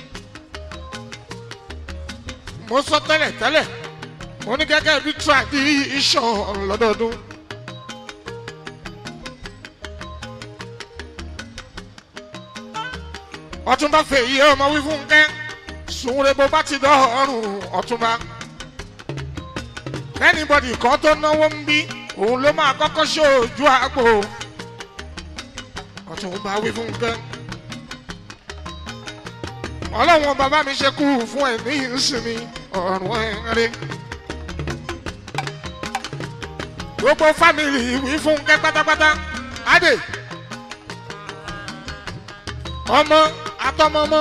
mo sọ tẹ́lẹ̀ tẹ́lẹ̀ mo ní gẹ́gẹ́ bí tradition lọ́dọọdún. ọtúnba fèyí ọmọ wí fún kẹ́ sùnwúre bó bá ti dọ́ọ̀rùn ọtúnba anybody kan tó náwó ń bí òun ló máa kọ́kọ́ ṣojú àpò ọtúnba wí fún kẹ́ ọlọ́wọ́n bàbá mi ṣe kú fún ẹ̀ ní ìsinmi ọ̀rùn ẹ̀rẹ́ gbogbo fámìlì wí fún kẹ́ pátápátá adé ọmọ atọmọmọ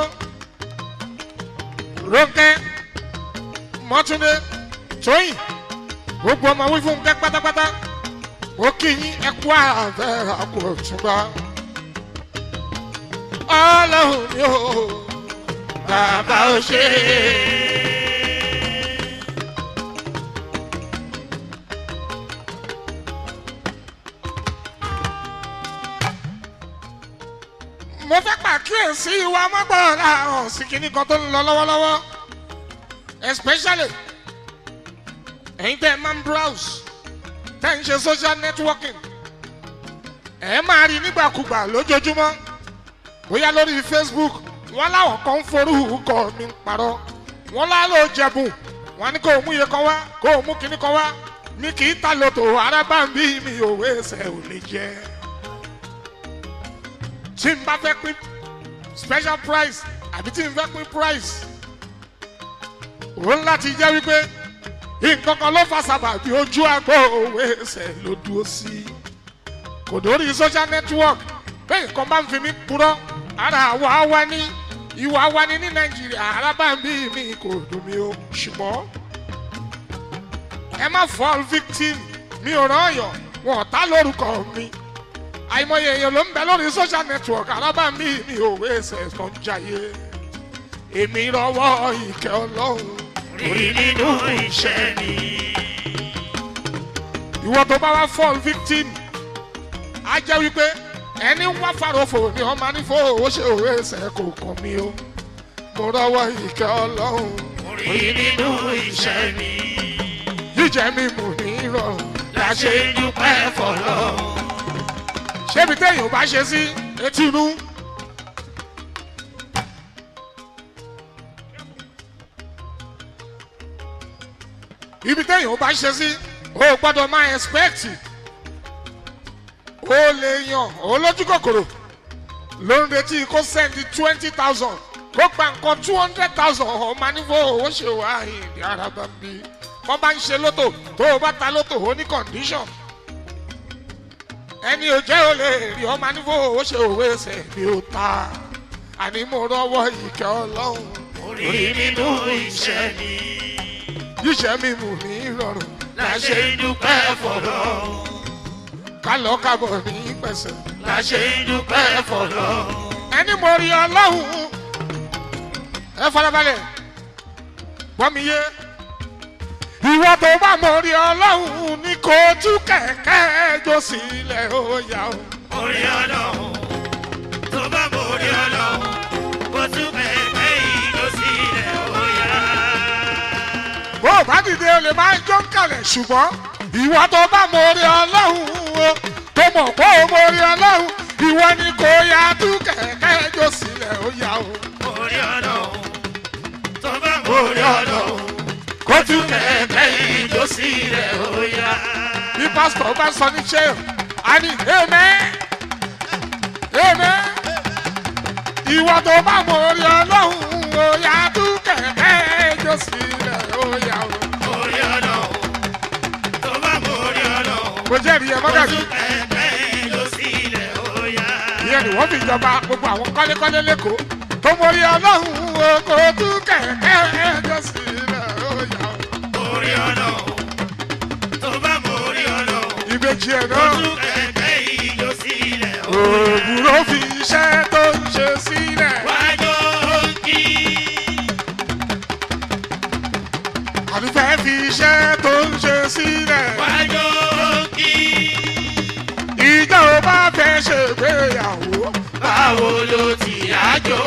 ronke mọtúndé tóyìn gbogbo ọmọ wí fún kẹ pátápátá ó kí yín ẹkú àfẹ àkó túnbà ọlọrun ni ó bàbá ó ṣe mo fẹ́ pàkíyèsí wa mọ́gbọ́n àrùn sí kinní kan tó ń lọ lọ́wọ́lọ́wọ́ especially ẹ̀yin tẹ́ ẹ máa ń browse tẹ́ ẹ ń ṣe social networking ẹ máa rí nígbàkúgbà lójoojúmọ́ bóyá lórí facebook wọ́n láwọn kan ń forúkọ mi ń parọ́ wọ́n lálọ́ jẹ̀bùn wọ́n ní kó o mú iye kan wá kó o mú kinní kan wá mi kì í ta lòtò arábàmbí mi òwe ẹsẹ̀ ò lè jẹ́ tí n bá fẹ́ pín special price àbí tí n fẹ́ pín price òun láti jẹ́ wípé nǹkan kan ló fa sábàbí ojú àgbo òwe ẹsẹ̀ ló dúró sí kò dórí social network bẹ́ẹ̀ nǹkan bá ń fi mí purọ́ ara àwa wá ní ìwà wa ní ní nàìjíríà arábàmbí mi kò dùn mí o ṣùgbọ́n ẹ má fall victim mi ò rán ọ̀yọ́ wọn ò tá lórúkọ mi àìmọye èèyàn ló ń bẹ lórí social network arábàmbí mi ò wé ẹsẹ̀ kan jayé èmi rọwọ́ ìkẹ́ ọlọ́run rí nínú iṣẹ́ mi. ìwọ tó bá wá fall victim á jẹ́ wípé ẹni ń wá farofo ni ọmọ nífò ó ṣe òwe ẹsẹ̀ kò kàn mí o mo rọwọ́ ìkẹ́ ọlọ́run rí nínú iṣẹ́ mi. jíjẹ mi mú ní ìrọ̀rùn la ṣe ń dúpẹ́ fọlọ́. ṣébi téèyàn bá ṣe sí etí inú. ibi téèyàn bá ṣe sí o gbọ́dọ̀ máa expect o lè yan olójú kòkòrò ló ń retí kó send twenty thousand kó gba nǹkan two hundred thousand ọmọ nífò owó ṣe wá ìdí ara bá ń bí wọ́n bá ń ṣe lótò tó o bá ta lótò ó ní condition ẹni ò jẹ́ ò lè rí ọmọ nífò owó ṣe òwe ẹsẹ̀ bí ó ta àní mo rọwọ́ ìkẹ́ ọlọ́run rí nínú iṣẹ́ mi. yíṣẹ́ mi mú ní ìrọ̀rùn la ṣe ń dúpẹ́ fọlọ́. ká lọ kábọ̀ ní pẹ̀sẹ̀. la ṣe ń dúpẹ́ fọlọ́. ẹni mo rí ọlọ́run ẹ farabalẹ̀ gbọ́ mi yé ìwọ tó bá mọ rí ọlọ́run ní kó tú kẹ̀kẹ́ jó sílẹ̀ ó yá o. orí ọlọ́run tó bá mọ orí ọlọ́run kó tún kẹ̀kẹ́ yìí lọ sílẹ̀ ó yá. bó o bá dìde o lè máa jó kalẹ̀ ṣùgbọ́n ìwọ tó bá mọ rí ọlọ́run o tó mọ̀ pé o mọ rí ọlọ́run ìwọ ni kò yá tú kẹ̀kẹ́ jó sílẹ̀ ó yá o. orí ọlọ́run tó bá mọ orí ọlọ́run kó tú kẹ̀kẹ́ yìí lọ sílẹ̀ ó yá. bí pásítọ̀ bá sọ ní ṣé a ní amen amen ìwọ tó bá mọ orí ọlọ́run ó yá tú kẹ̀kẹ́ jó sílẹ̀ ó yá o. orí ọlọ́run tó bá mọ orí ọlọ́run mo jẹ́rìí ẹ kó mọ́gàjì tún kẹ̀kẹ́ yìí lọ sílẹ̀ ó yá. ìyẹn ni wọ́n fi jọba gbogbo àwọn kọ́lékọ́lé lẹ́kọ̀ọ́ tó mọ orí ọlọ́run ó kó tú kẹ̀kẹ́ jó sílẹ̀ ó yá o. orí ọlọ́run tó bá mọ orí ọlọ́run ìbejì ẹ̀ kó náà tún kẹ̀kẹ́ yìí lọ sílẹ̀ ó yá. òwúrọ̀ fi iṣẹ́ tó ń ṣe sílẹ̀ wájú kí àdúfẹ́ fi iṣẹ́ tó ń ṣe sílẹ̀. wájú kí ìjọ bá fẹ́ ṣègbéyàwó báwo ló ti àjò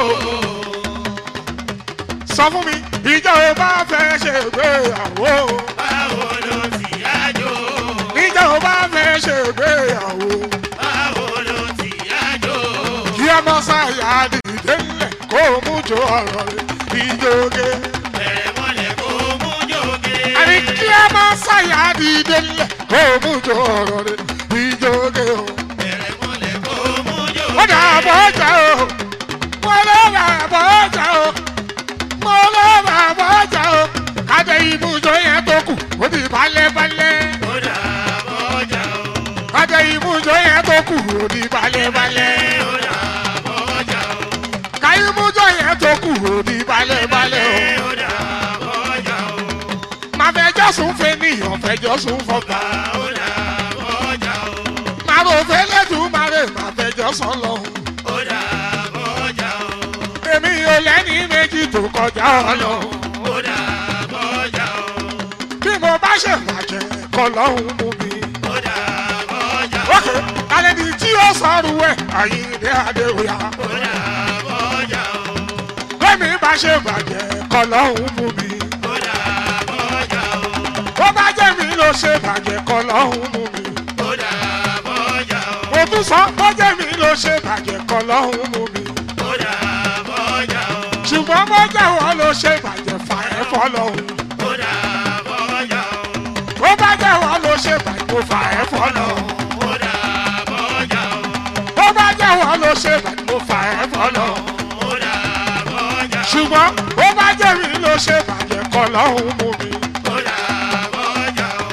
sọ fún mi ìjọ ò bá fẹ́ ṣègbéyàwó báwo ló ti yájò ìjọ ò bá fẹ́ ṣègbéyàwó báwo ló ti yájò kí ẹ mọ sáyà dìde ńlẹ̀ kó o mú jọ ọ̀rọ̀ rẹ̀ ìjọge. bẹ̀rẹ̀ mọ́lẹ̀ kó mú jòkè. àní kí ẹ mọ sáyà dìde ńlẹ̀ kó o mú jọ ọ̀rọ̀ rẹ̀ ìjọge o. bẹ̀rẹ̀ mọ́lẹ̀ kó mú ó jòkè. dà bọ́ ọjà o mo lọ bà bọ́ ọjà o mo lọ bà bọ́ ọjà o kájẹ ibùdó yẹn tó kù ó di balẹ̀balẹ̀ ó dà bọ́jà o. kájẹ ibùdó yẹn tó kù ó di balẹ̀balẹ̀ ó dà bọ́jà o. ká ibùdó yẹn tó kù ó di balẹ̀balẹ̀ o. ó dà bọ́jà o. máa fẹjọ́ sùn fẹ́ níyàn fẹjọ́ sùn fọgbà ó dà bọ́jà o. máa rò fẹ́ lẹ́dùn máa rè máa fẹjọ́ sọ lọ́hùn. ó dà bọ́jà o. èmi ò lẹ́ni méjì tó kọjá ọlọ́hun. ó dà bọ́jà o. bí mo bá ṣe bàjẹ́ kọ́ lọ́hùn mú mi. ó dà bọ́jà o. ókè alẹ́ ni tí ó sọ̀rọ̀ ẹ̀ àyíǹde adéwòyà. ó dà bọ́jà o. lẹ́mi bá ṣe bàjẹ́ kọ́ lọ́hùn mú mi. ó dà bọ́jà o. bó bá jẹ́ mi ló ṣe bàjẹ́ kọ́ lọ́hùn mú mi. ó dà bọ́jà o. mo tún sọ bó jẹ́ mi ló ṣe bàjẹ́ kọ́ lọ́hùn mú mi. ó dà bọ́jà o. ṣùgbọ́n bó jẹ́ wọ́n ló ṣe bàjẹ́ fà ẹ́ fọ́ lọ́hùn. ó dà bọ́jà o. bó bá jẹ́ wọ́n ló ṣe bàjẹ́ mo fà ẹ́ fọ́ lọ́hùn. ó dà bọ́jà o. bó bá jẹ́ wọ́n ló ṣe bàjẹ́ mo fà ẹ́ fọ́ lọ́hùn. ó dà bọ́jà o. ṣùgbọ́n bó bá jẹ́ mi ló ṣe bàjẹ́ kọ́ lọ́hùn mú mi. ó dà bọ́jà o.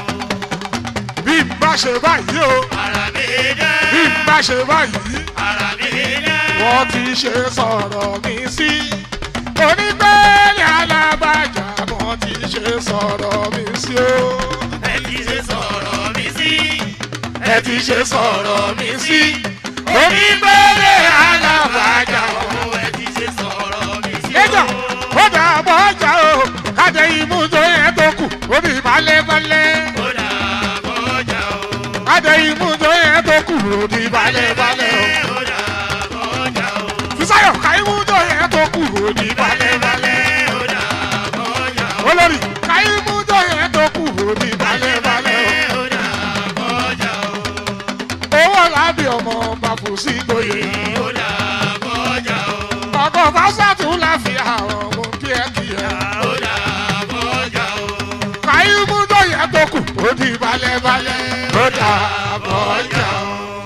bí n bá ṣe báyìí o ara mi dẹ́. bí n bá ṣe báyìí ara mi dẹ́. wọ́n ti ṣe sọ̀rọ̀ mi sí. onígbẹ́lẹ̀ alábàjá wọ́n ti ṣe sọ̀rọ̀ mi sí o. ẹ ti ṣe sọ̀rọ̀ mi sí. ẹ ti ṣe sọ̀rọ̀ mi sí. onígbẹ́lẹ̀ alábàjá ó ẹ ti ṣe sọ̀rọ̀ mi sí. ẹjọ́ ó dà bọ́ ọjà o kájẹ ìmúdó yẹn tó kù ó di balẹ̀balẹ̀. ó dà bọ́jà o. kájẹ ìmúdó yẹn tó kù ó di balẹ̀balẹ̀ o. ó dà bọ́jà o. Fisáyọ̀ ká ìmúdó yẹn tó kù ó di balẹ̀balẹ̀. ó dà bọ́jà o. olórí ká ìmúdó yẹn tó kù ó di balẹ̀balẹ̀ ó dà bọ́jà o. o. owó lábì ọmọ bàbá sí gboyè. ó dà bọ́jà o. ọkọ̀ fásitì láfi àwọn ọmọ kíákíá. ó dà bọ́jà o. ká ìmúdó yẹn tó kù ó di balẹ̀balẹ̀. ó dà bọ́jà o.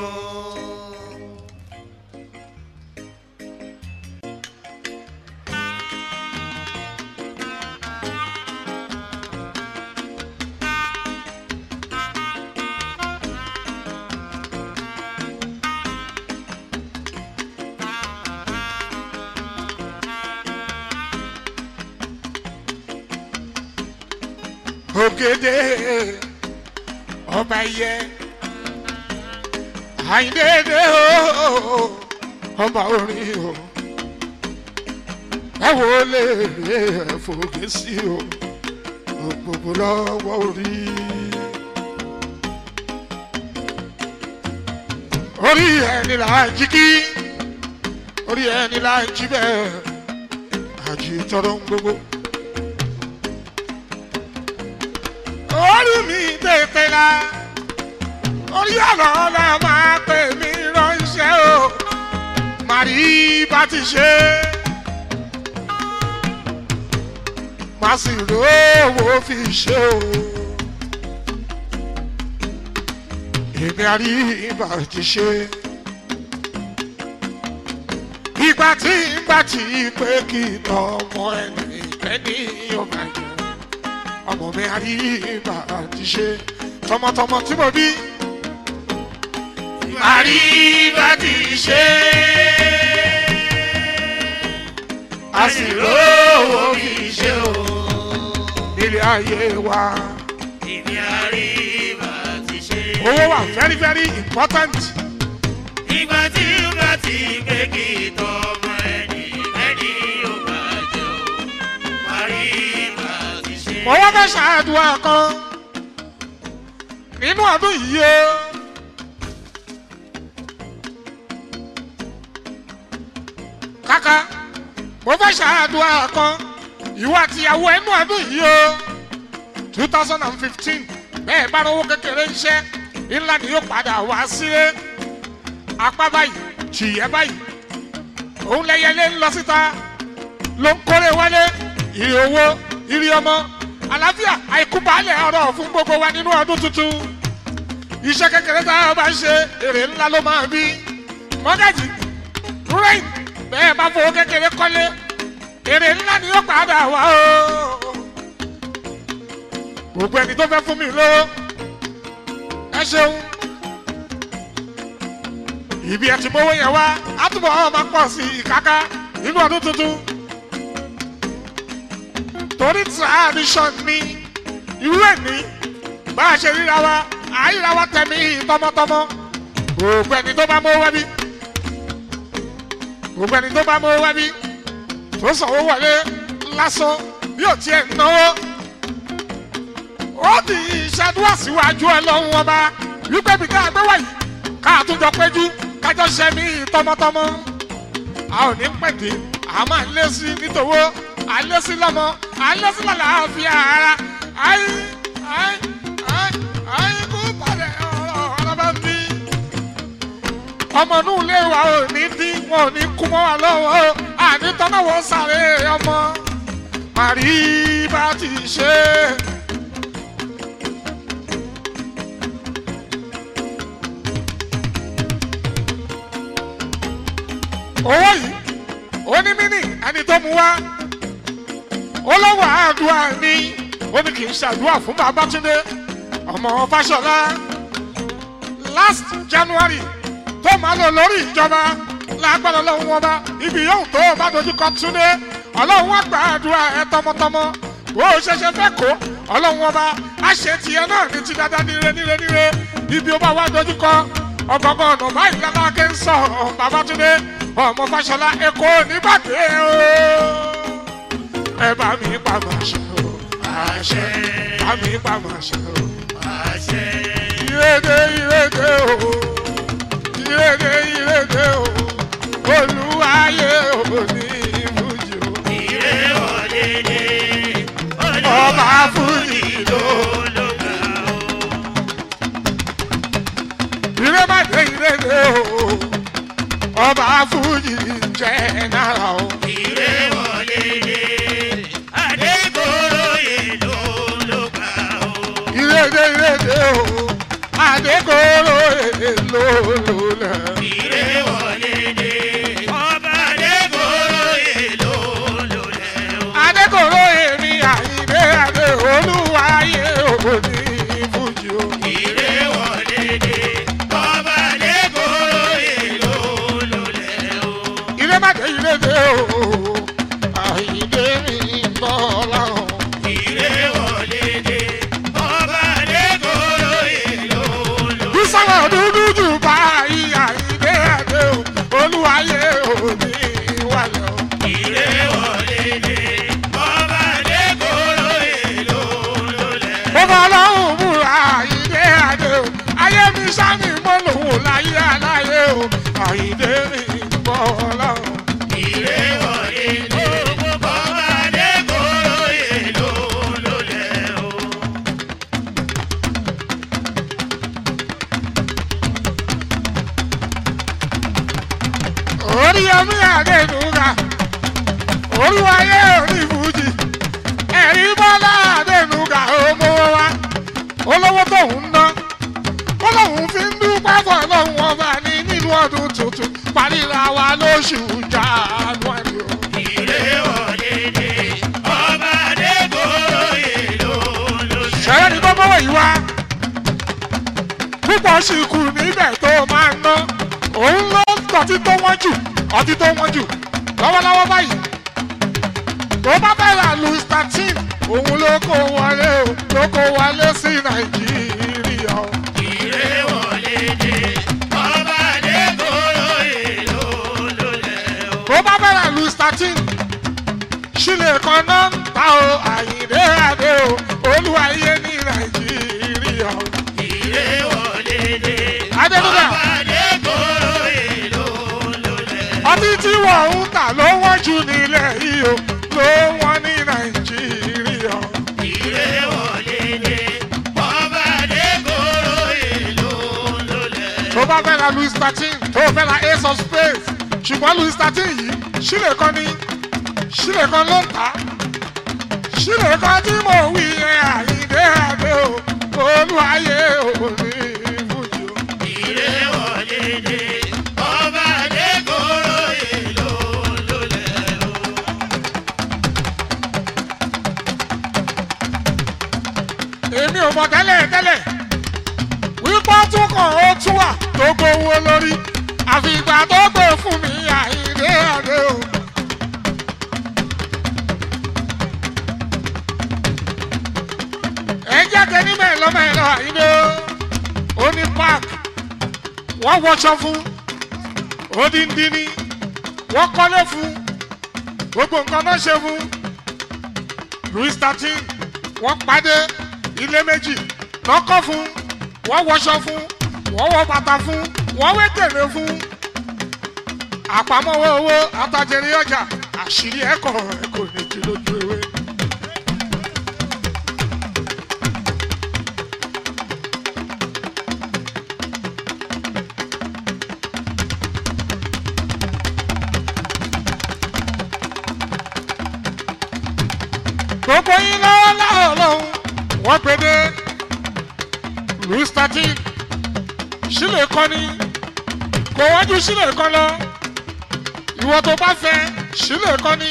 ògèdè ọba yẹ àyìndéédé o ọba orin o ẹ wo lè rí ẹfọgẹ sí o gbogbo lọ́wọ́ orí. orí ẹni là ń jí kí orí ẹni là ń jí bẹ́ẹ̀ àjí tọrọ ń gbogbo. orí mi tètè la orí ọ̀nà la máa pè mí ránṣẹ́ o màrí bá ti ṣe má sì rówó fi ṣe o èmi àrí bá ti ṣe ìgbà tí ìgbà tí pé kí tọmọ ẹni ẹni ọba yẹn ọmọ mi àríbà ti ṣe tọmọtọmọ tí mo bí. àríbà ti ṣe a sì rówó fi ṣe o nílé ayé wa. ìní àríwá ti ṣe. owó wà very very important. ìgbà tí ó bá ti gbé kí tọmọ ẹni ẹni ó bá jẹ o. àríwá ti ṣe. mo wá fẹ́ ṣàdúrà kan nínú ọdún yìí o. kàkà mo fẹ́ ṣàdúrà kan ìwọ àtìyàwó ẹnu ọdún yìí o two thousand and fifteen bẹ́ẹ̀ bá rówó kékeré iṣẹ́ ńlá ni yóò padà wá sílé apá báyìí tìyẹ́ báyìí òun lẹ́yẹlé ń lọ síta ló ń kórè wálé ìrì owó ìrì ọmọ àlàáfíà àìkú baálẹ̀ ọ̀rọ̀ fún gbogbo wa nínú ọdún tuntun iṣẹ́ kékeré tá a bá ń ṣe èrè ńlá ló máa bí mọ́gàjì rúrẹ́yìn bẹ́ẹ̀ bá fowó kékeré kọ́lé èrè ńlá ni yóò padà wá o gbogbo ẹni tó fẹ́ fún mi lówó ẹ ṣeun ibi ẹ ti mówó yẹn wá àtúbọ̀ ọ̀ máa pọ̀ sí ìkáká nínú ọdún tuntun torí tradition ni irú ẹ̀ ní bá a ṣe ríra wa àìra wa tẹ̀mí tọmọtọmọ gbogbo ẹni tó bá mówó wá bí gbogbo ẹni tó bá mówó wá bí tó sanwó wọlé lásán bí ò tiẹ̀ náwó ó di ìṣàdúrà síwájú ọlọ́run ọba wípé bí ká gbé wáyé ká àtúnjọ péjú kájọ ṣe mí tọmọtọmọ a ò ní pẹ̀dé a máa lé sí nítòwó a lé sí lọ́mọ a lé sí lálàáfíà ara ayé ayé ayé ayé kú palẹ̀ ọ̀rọ̀ ọ̀rọ̀ bá ń bí. ọmọ inú ilé wa ò ní dín wọn ò ní kú mọ́ wa lọ́wọ́ àní tọ́náwó sáré ọmọ màrí bá ti ṣe é. owó yìí ó ní mí ní ẹni tó mu wá ó lọ́wọ́ àdúrà ní ó ní kì í ṣàdúrà fún babatunde ọmọ fàṣọlá last january tó máa lò lórí ìjọba lágbára ọlọ́run wọn bá ibi yóò tó o bá dojú kọ túnde ọlọ́run wọn gba àdúrà ẹ tọmọtọmọ bó o ṣẹṣẹ fẹ́ kó ọlọ́run wọn bá a ṣe tiẹ̀ náà ní ti dáadáa níre níre níre ibi ó bá wá dojú kọ ọgọgọ ọ̀nà báyìí lálákè ń sọ babatunde ọmọ fàṣọlá èkó nígbàdé o ẹ bá mi pa màá ṣe o àṣẹ bá mi pa màá ṣe o àṣẹ ìrèdè ìrèdè o ìrèdè ìrèdè o olúwayé òní ìfújì o ìrè òdèdè ọba fújì ló ló gbà ó. ìrèbàdé ìrèdè o ọba fújì jẹ náírà o ìrè òdèdè adékòróyè ló ló gbà ó. ìrèdè ìrèdè o adékòrò èlò lòlẹ. ìrè òdèdè ọba adékòróyè ló ló lẹ̀ ó. adékòrò èmi àyìnbé adé olúwayé òní ìfújì o. ìrè òdèdè ọba adékòróyè ló ló lẹ̀ ó. ìrèbàdé ìrèdè o àyìnbé mi bọ́ láwọn. ìrè òdèdè ọba adékòróyè ló ló bísọ̀rọ̀ dúdú jù báyìí àyìnbé adé o olúwayé òní wálé o. ìrè òdèdè ọba adékòróyè ló ló lẹ̀ ó. mo bọ́ lọ́hùn múra àyìnbé adé o ayé mi sáni mo lòun láyé aláyé o àyìnbé mi bọ́ láwọn. ìrè òdèdè ọba adékòróyè ló ló lẹ̀ ó. orí omi àdénúgà olúwayé orí fújì ẹ̀rí bọ́lá àdénúgà ọmọ wa olówó tóun ná olóhùn fi ń dúpẹ́ fún ọlọ́run ọba ní nínú ọdún tuntun paríra wa lóṣù january o. ìrè òdèdè ọba adékòróyè ló ló lẹ̀ ó. ṣẹlẹ̀ ní gbọ́mọ́wọ́ yìí wá púpọ̀ sì kù níbẹ̀ tó máa ń ná òun ló tọ́tí tó wọ́n jù ọtí tó wọ́n jù lọ́wọ́lọ́wọ́ báyìí tó bá fẹ́ ra louis thirteen òun ló kó wọlé o ló kó wọlé sí nàìjíríà o. ìrè òdèdè ọba adékòróyè ló ló lẹ̀ ó. tó bá fẹ́ ra louis thirteen sílẹ̀ kan náà ń ta o àyìndé adé o olúwayé ní nàìjíríà o. ìrè òdèdè Adédúgà. ọba adékòróyè ló ló lẹ̀ ó. ọtí tí wọ́n ń tà ló wọ́n jù nílẹ̀ ra louis thirteen tó o fẹ́ ra ace of spades ṣùgbọ́n louis thirteen yìí sílẹ̀ kan ní sílẹ̀ kan ló ń tà á sílẹ̀ kan tí mo wí yẹn àyíndé àdé o olúwayé òní fújì o. Ire wọlé dé, ọba Adékòrò èlò ló lẹ́rọ. èmi ò mọ̀ tẹ́lẹ̀ tẹ́lẹ̀ wípé ó tún kàn ó tún wà tó gbowó lórí àfi ìgbà tó gbé fún mi àyíndé àdé o. ẹ jáde níbẹ̀ lọ́mọ ẹ̀ lọ àyíndé o ó ní park wọ́n wọṣọ fún odindini wọ́n kọ́lé fún gbogbo nǹkan náà ṣe fún louis thirteen wọ́n pàdé ilé méjì lọ́kọ́ fún wọ́n wọṣọ fún wọ́n wọ bàtà fún wọ́n wé tèlé fún àpamọ́wọ́ owó atajẹrí ọjà àṣírí ẹ̀kọ́ ẹ̀kọ́ méjì lójú ewé. gbogbo yín lọ́wọ́ láwọ̀ lọ́hùn wọ́n pe dé louis thirteen sílẹ̀ kọ́ni kò wájú sílẹ̀ kan lọ ìwọ tó bá fẹ́ sílẹ̀ kọ́ni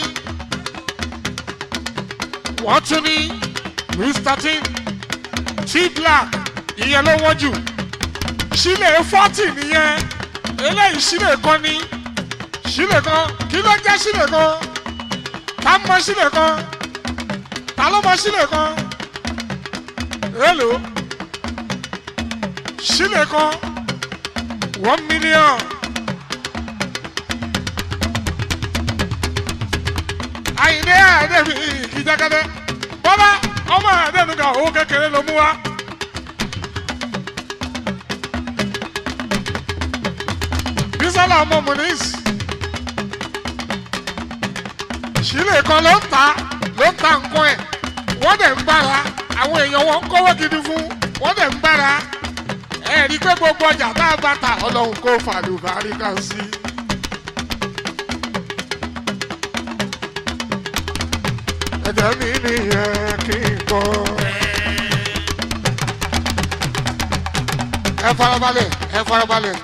wọ́n tún ní louis thirteen t black ìyẹn ló wọ́n jù sílẹ̀ forty nìyẹn eléyìí sílẹ̀ kọ́ni sílẹ̀ kan kí ló jẹ́ sílẹ̀ kan tá a mọ sílẹ̀ kan ta ló mọ sílẹ̀ kan èlò sílẹ̀ kan one million àyìnlé àdébí ìjàkadẹ bọ́lá ọmọ àdébùkà owó kékeré ló mú wa. bísọ́lá ọmọ munis sílẹ̀ kan ló ń ta ló ń ta nǹkan ẹ̀ wọ́n dẹ̀ ń gbára àwọn èèyàn wọn ń kówó gidi fún wọ́n dẹ̀ ń gbára ẹ rí i pé gbogbo ọjà tá a bá ta ọlọ́run kó fàlùbárí kan sí. ẹ̀jẹ̀ mi nìyẹn kí n kọ́. ẹ farabalẹ̀ ẹ farabalẹ̀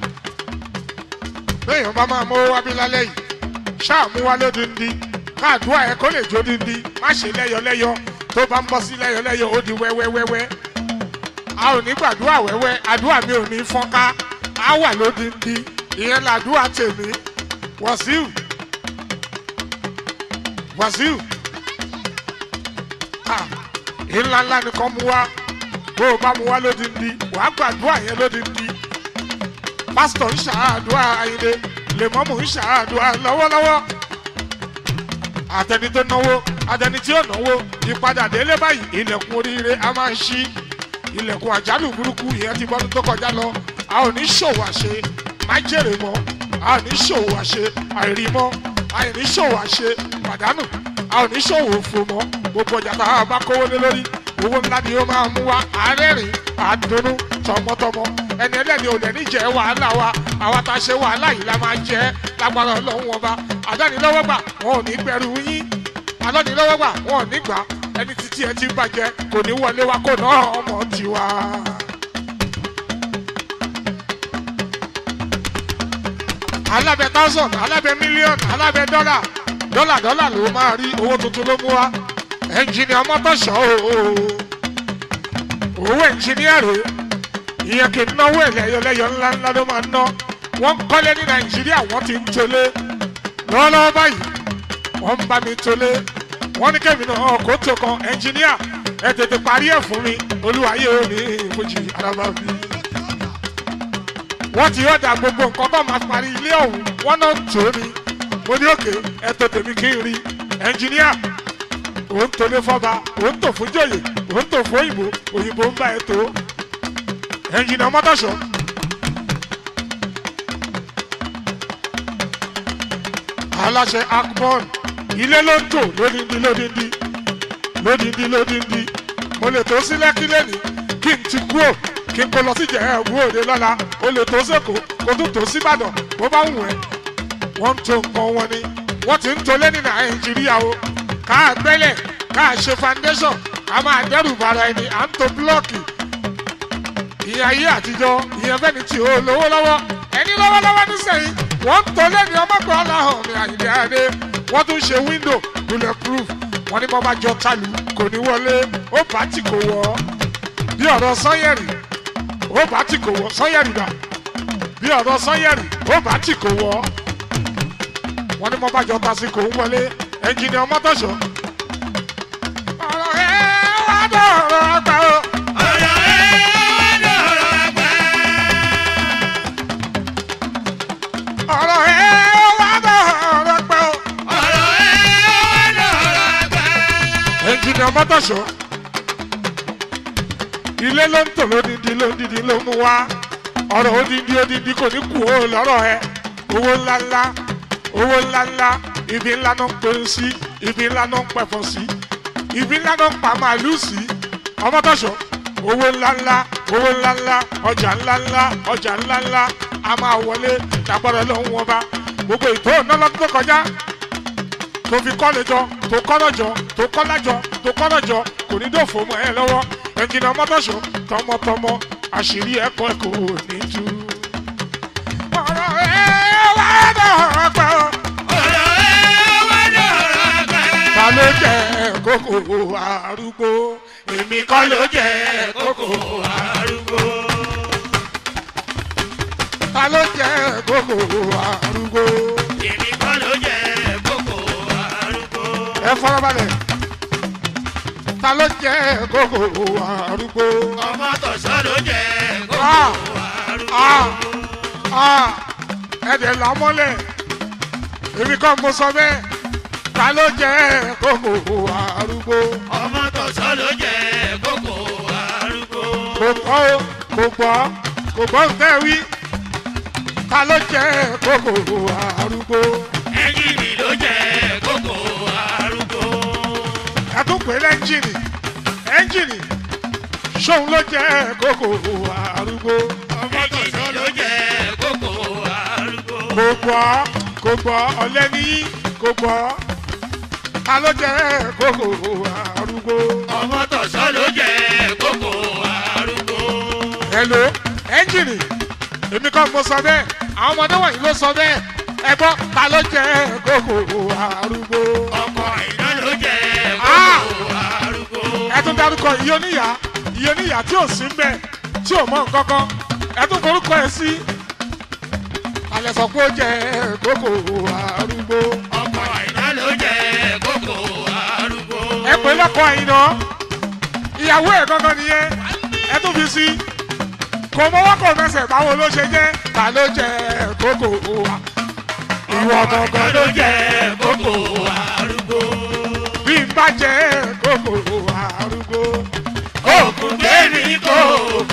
béèyàn bá máa mówó wábí lálẹ́ yìí ṣáà mú wá lódindi káàdúrà ẹ kó lè jó dindi má ṣe lẹ́yọlẹ́yọ tó bá ń bọ́ sí lẹ́yọlẹ́yọ ó di wẹ́wẹ́wẹ́wẹ́ a ò ní gbàdúrà wẹ́wẹ́ àdúrà mi ò ní fọ́nká á wà lódindi ìyẹn làdúrà tèmi wàsíù wàsíù ìlà ńlá nìkan mú wá bó o bá mú wá lódindi wàá gbàdúrà yẹn lódindi pásítọ̀ ń ṣàádùá ayinde lèmọ́mù ń ṣàádùá lọ́wọ́lọ́wọ́ àtẹni tó náwó àtẹni tí ó náwó ìpadà délé báyìí ilẹ̀kùn oríire a máa ń ṣí ilẹ̀kùn àjálù burúkú ìyẹn ti bọ́dún tó kọjá lọ a ò ní ṣòwò àṣe má jèrè mọ́ a ò ní ṣòwò àṣe àìrí mọ́ a ò ní ṣòwò àṣe pàdánù a ò ní ṣòwò òfò mọ́ gbogbo ọjà tá a bá kówó lé lórí owó ńlá ni ó máa mú wa àárẹ̀rìn àdùnnú tọmọtọmọ ẹni ẹlẹ́ni ò lẹ́ni jẹ́ wàhálà wa àwa tá a ṣe wàhálà yìí la máa jẹ́ lágbára ọlọ́run wọn bá àdánilọ́wọ́gbà wọn ò ní gbẹrù yín àdánilọ́wọ́gbà wọn ò ní gbà ẹni títí ẹ ti bàjẹ́ kò ní wọlé wa kò náà ọmọ tiwa. alábẹ thousand alábẹ million alábẹ dọ́là dọ́là dọ́là ló máa rí owó tuntun ló mú wa ẹnjìnìà mọ́tòṣọ́ o owó ẹnjìnìà rèé ìyẹn kì í náwó ẹlẹ́yọlẹ́yọ ńlá ńlá ló máa ná wọ́n ń kọ́lé ní nàìjíríà wọ́n ti ń tolé lọ́wọ́lọ́wọ́ báyìí wọ́n ń bá mi tolé wọ́n ní kẹ́mi náà kó tó kan ẹnjìníà ẹ tètè parí ẹ̀ fún mi olúwayé òní ìfojì araba mi. wọ́n ti yọ̀dà gbogbo nǹkan tó máa parí ilé ọ̀hún wọ́n náà tó ni mo ní òkè ẹ tó tèmi kí n rí ẹnjìníà òun tolé fọba òun tò fún jòyè òun tò fún òyìnbó òyìnbó ń bá ẹ tó ẹnjìníà mọ́tòṣọ́. aláṣẹ akbọn ilé ló ń tò lódindi lódindi lódindi lódindi mo lè tó sí lẹ́kí lẹ́ni kí n ti kú ò kí n kó lọ sí Ìjẹ̀bú Òde lọ́la o lè tó sẹ́kọ̀ọ́ kó tún tó síbàdàn bó bá wù ẹ́ wọ́n ń to nǹkan wọn ni wọ́n ti ń tolé ní nàìjíríà o ká gbẹ́lẹ̀ ká ṣe foundation ká máa dẹ́rù bara ẹni à ń to búlọ́ọ̀kì ìyẹn ayé àtijọ́ ìyẹn fẹ́ni tí ó lówó lọ́wọ́ ẹni lọ́wọ́lọ́wọ́ nísìnyí wọ́n ń tolé ní ọmọkùnrin ọlọ́hàn mi àyìnbí adé wọ́n tún ṣe window bulletproof wọ́n ní bọ́ bá jọ tálù kò ní wọlé ó bá tì kò wọ́ bí ọ̀rọ̀ sanyẹ̀rì ó bá tì kò wọ́ sanyẹ̀rì dà bí ọ̀rọ̀ sanyẹ̀rì ó bá tì kò wọ́ wọ́n ní mo bá jọ tasiko ń wọlé ẹnjìnì ọmọtọ̀ṣọ́. ọ̀rọ̀ ẹ wá dọ̀rọ̀ àgbà o. ọ̀rọ̀ ẹ wá dọ̀rọ̀ àgbà. ọ̀rọ̀ ẹ wá dọ̀rọ̀ àgbà o. ọ̀rọ̀ ẹ wá dọ̀rọ̀ àgbà. ẹnjìnì ọmọtọ̀ṣọ́. ilé ló ń tò lódìdí lódìdí ló mú wá. ọ̀rọ̀ odidi odidi kò ní kú o lọ́rọ̀ ẹ. owó ńláńlá owó ńláńlá ibi ńlá ló ń pè sí ibi ńlá ló ń pẹ̀fọ́ sí ibi ńlá ló ń pa màálùú sí ọmọtọ̀ṣọ́ owó ńláńlá owó ńláńlá ọjà ńláńlá ọjà ńláńlá a máa wọlé lágbára lọ́hùn wọn bá gbogbo ètò ìnáwó tó kọjá tó fi kọ́lé jọ tó kọ́nà jọ tó kọ́lá jọ tó kọ́nà jọ kò ní dòfò mọ́ ẹ lọ́wọ́ ẹnjìnà ọmọtọ̀ṣọ́ tọmọtọmọ àṣírí ẹ̀kọ́ ẹ̀kọ́ ò ní tú. ọ̀rọ̀ ẹ̀ wá dọ̀rọ̀ pẹ́ o. ọ̀rọ̀ ẹ wá dọ̀rọ̀ àgbà. ta ló jẹ kókò arúgbó èmi kọ́ ló jẹ kókó arúgbó. ta ló jẹ kókò arúgbó èmi kọ́ ló jẹ kókó arúgbó. ẹ fọlọ́balẹ̀ ta ló jẹ kókò arúgbó ọmọ tọ̀sán ló jẹ kókó Ah. arúgbó. Ah. Ah, ẹ̀dẹ̀ làmọ́lẹ̀ èmi kọ́ mo sọ bẹ́ẹ̀ ta ló jẹ kókò arúgbó ọmọ tọ̀sán ló jẹ kókó arúgbó. kò gbọ́ o, kò gbọ́ kò gbọ́ nǹkan wí ta ló jẹ kókò arúgbó. ẹ́ńjìnì ló jẹ kókó arúgbó. ẹtún pé lẹ́ńjìnì ẹ́ńjìnì ṣóun ló jẹ́ kókò arúgbó ẹ́ńjìnì ló jẹ kókó arúgbó. kò gbọ́ kò gbọ́ ọ̀lẹ́ni kò gbọ́ ta ló jẹ́ kókò arúgbó. ọmọ tọ̀sán ló jẹ kókó arúgbó. hello ẹ́ńjìnì èmi kọ́ mo sọ bẹ́ẹ̀ àwọn ọmọdé wọ̀nyí ló sọ bẹ́ẹ̀ ẹ gbọ́ ta ló jẹ́ kókò arúgbó. ọkọ̀ iná ló jẹ Ah. kókó arúgbó. ẹ tún dárúkọ iye oníyà iye oníyà tí ò sí mbẹ tí ò mọ nǹkankan ẹ tún forúkọ ẹ sí. alẹ́ sọ pé ó jẹ́ kókò arúgbó. ọkọ̀ iná ló jẹ kókó arúgbó. ẹ pè lọ́kọ̀ ẹ̀yìn náà ìyàwó ẹ̀ gangan nìyẹn ẹ tún fi sí. kò mọ́wọ́ kò mẹsẹ̀ báwo ló ṣe jẹ́ ta ló jẹ́ kókò wa. ìwọ gangan ló jẹ́ kókó arúgbó. bí n bá jẹ́ kókò arúgbó. òkùnkùn gbé mi kó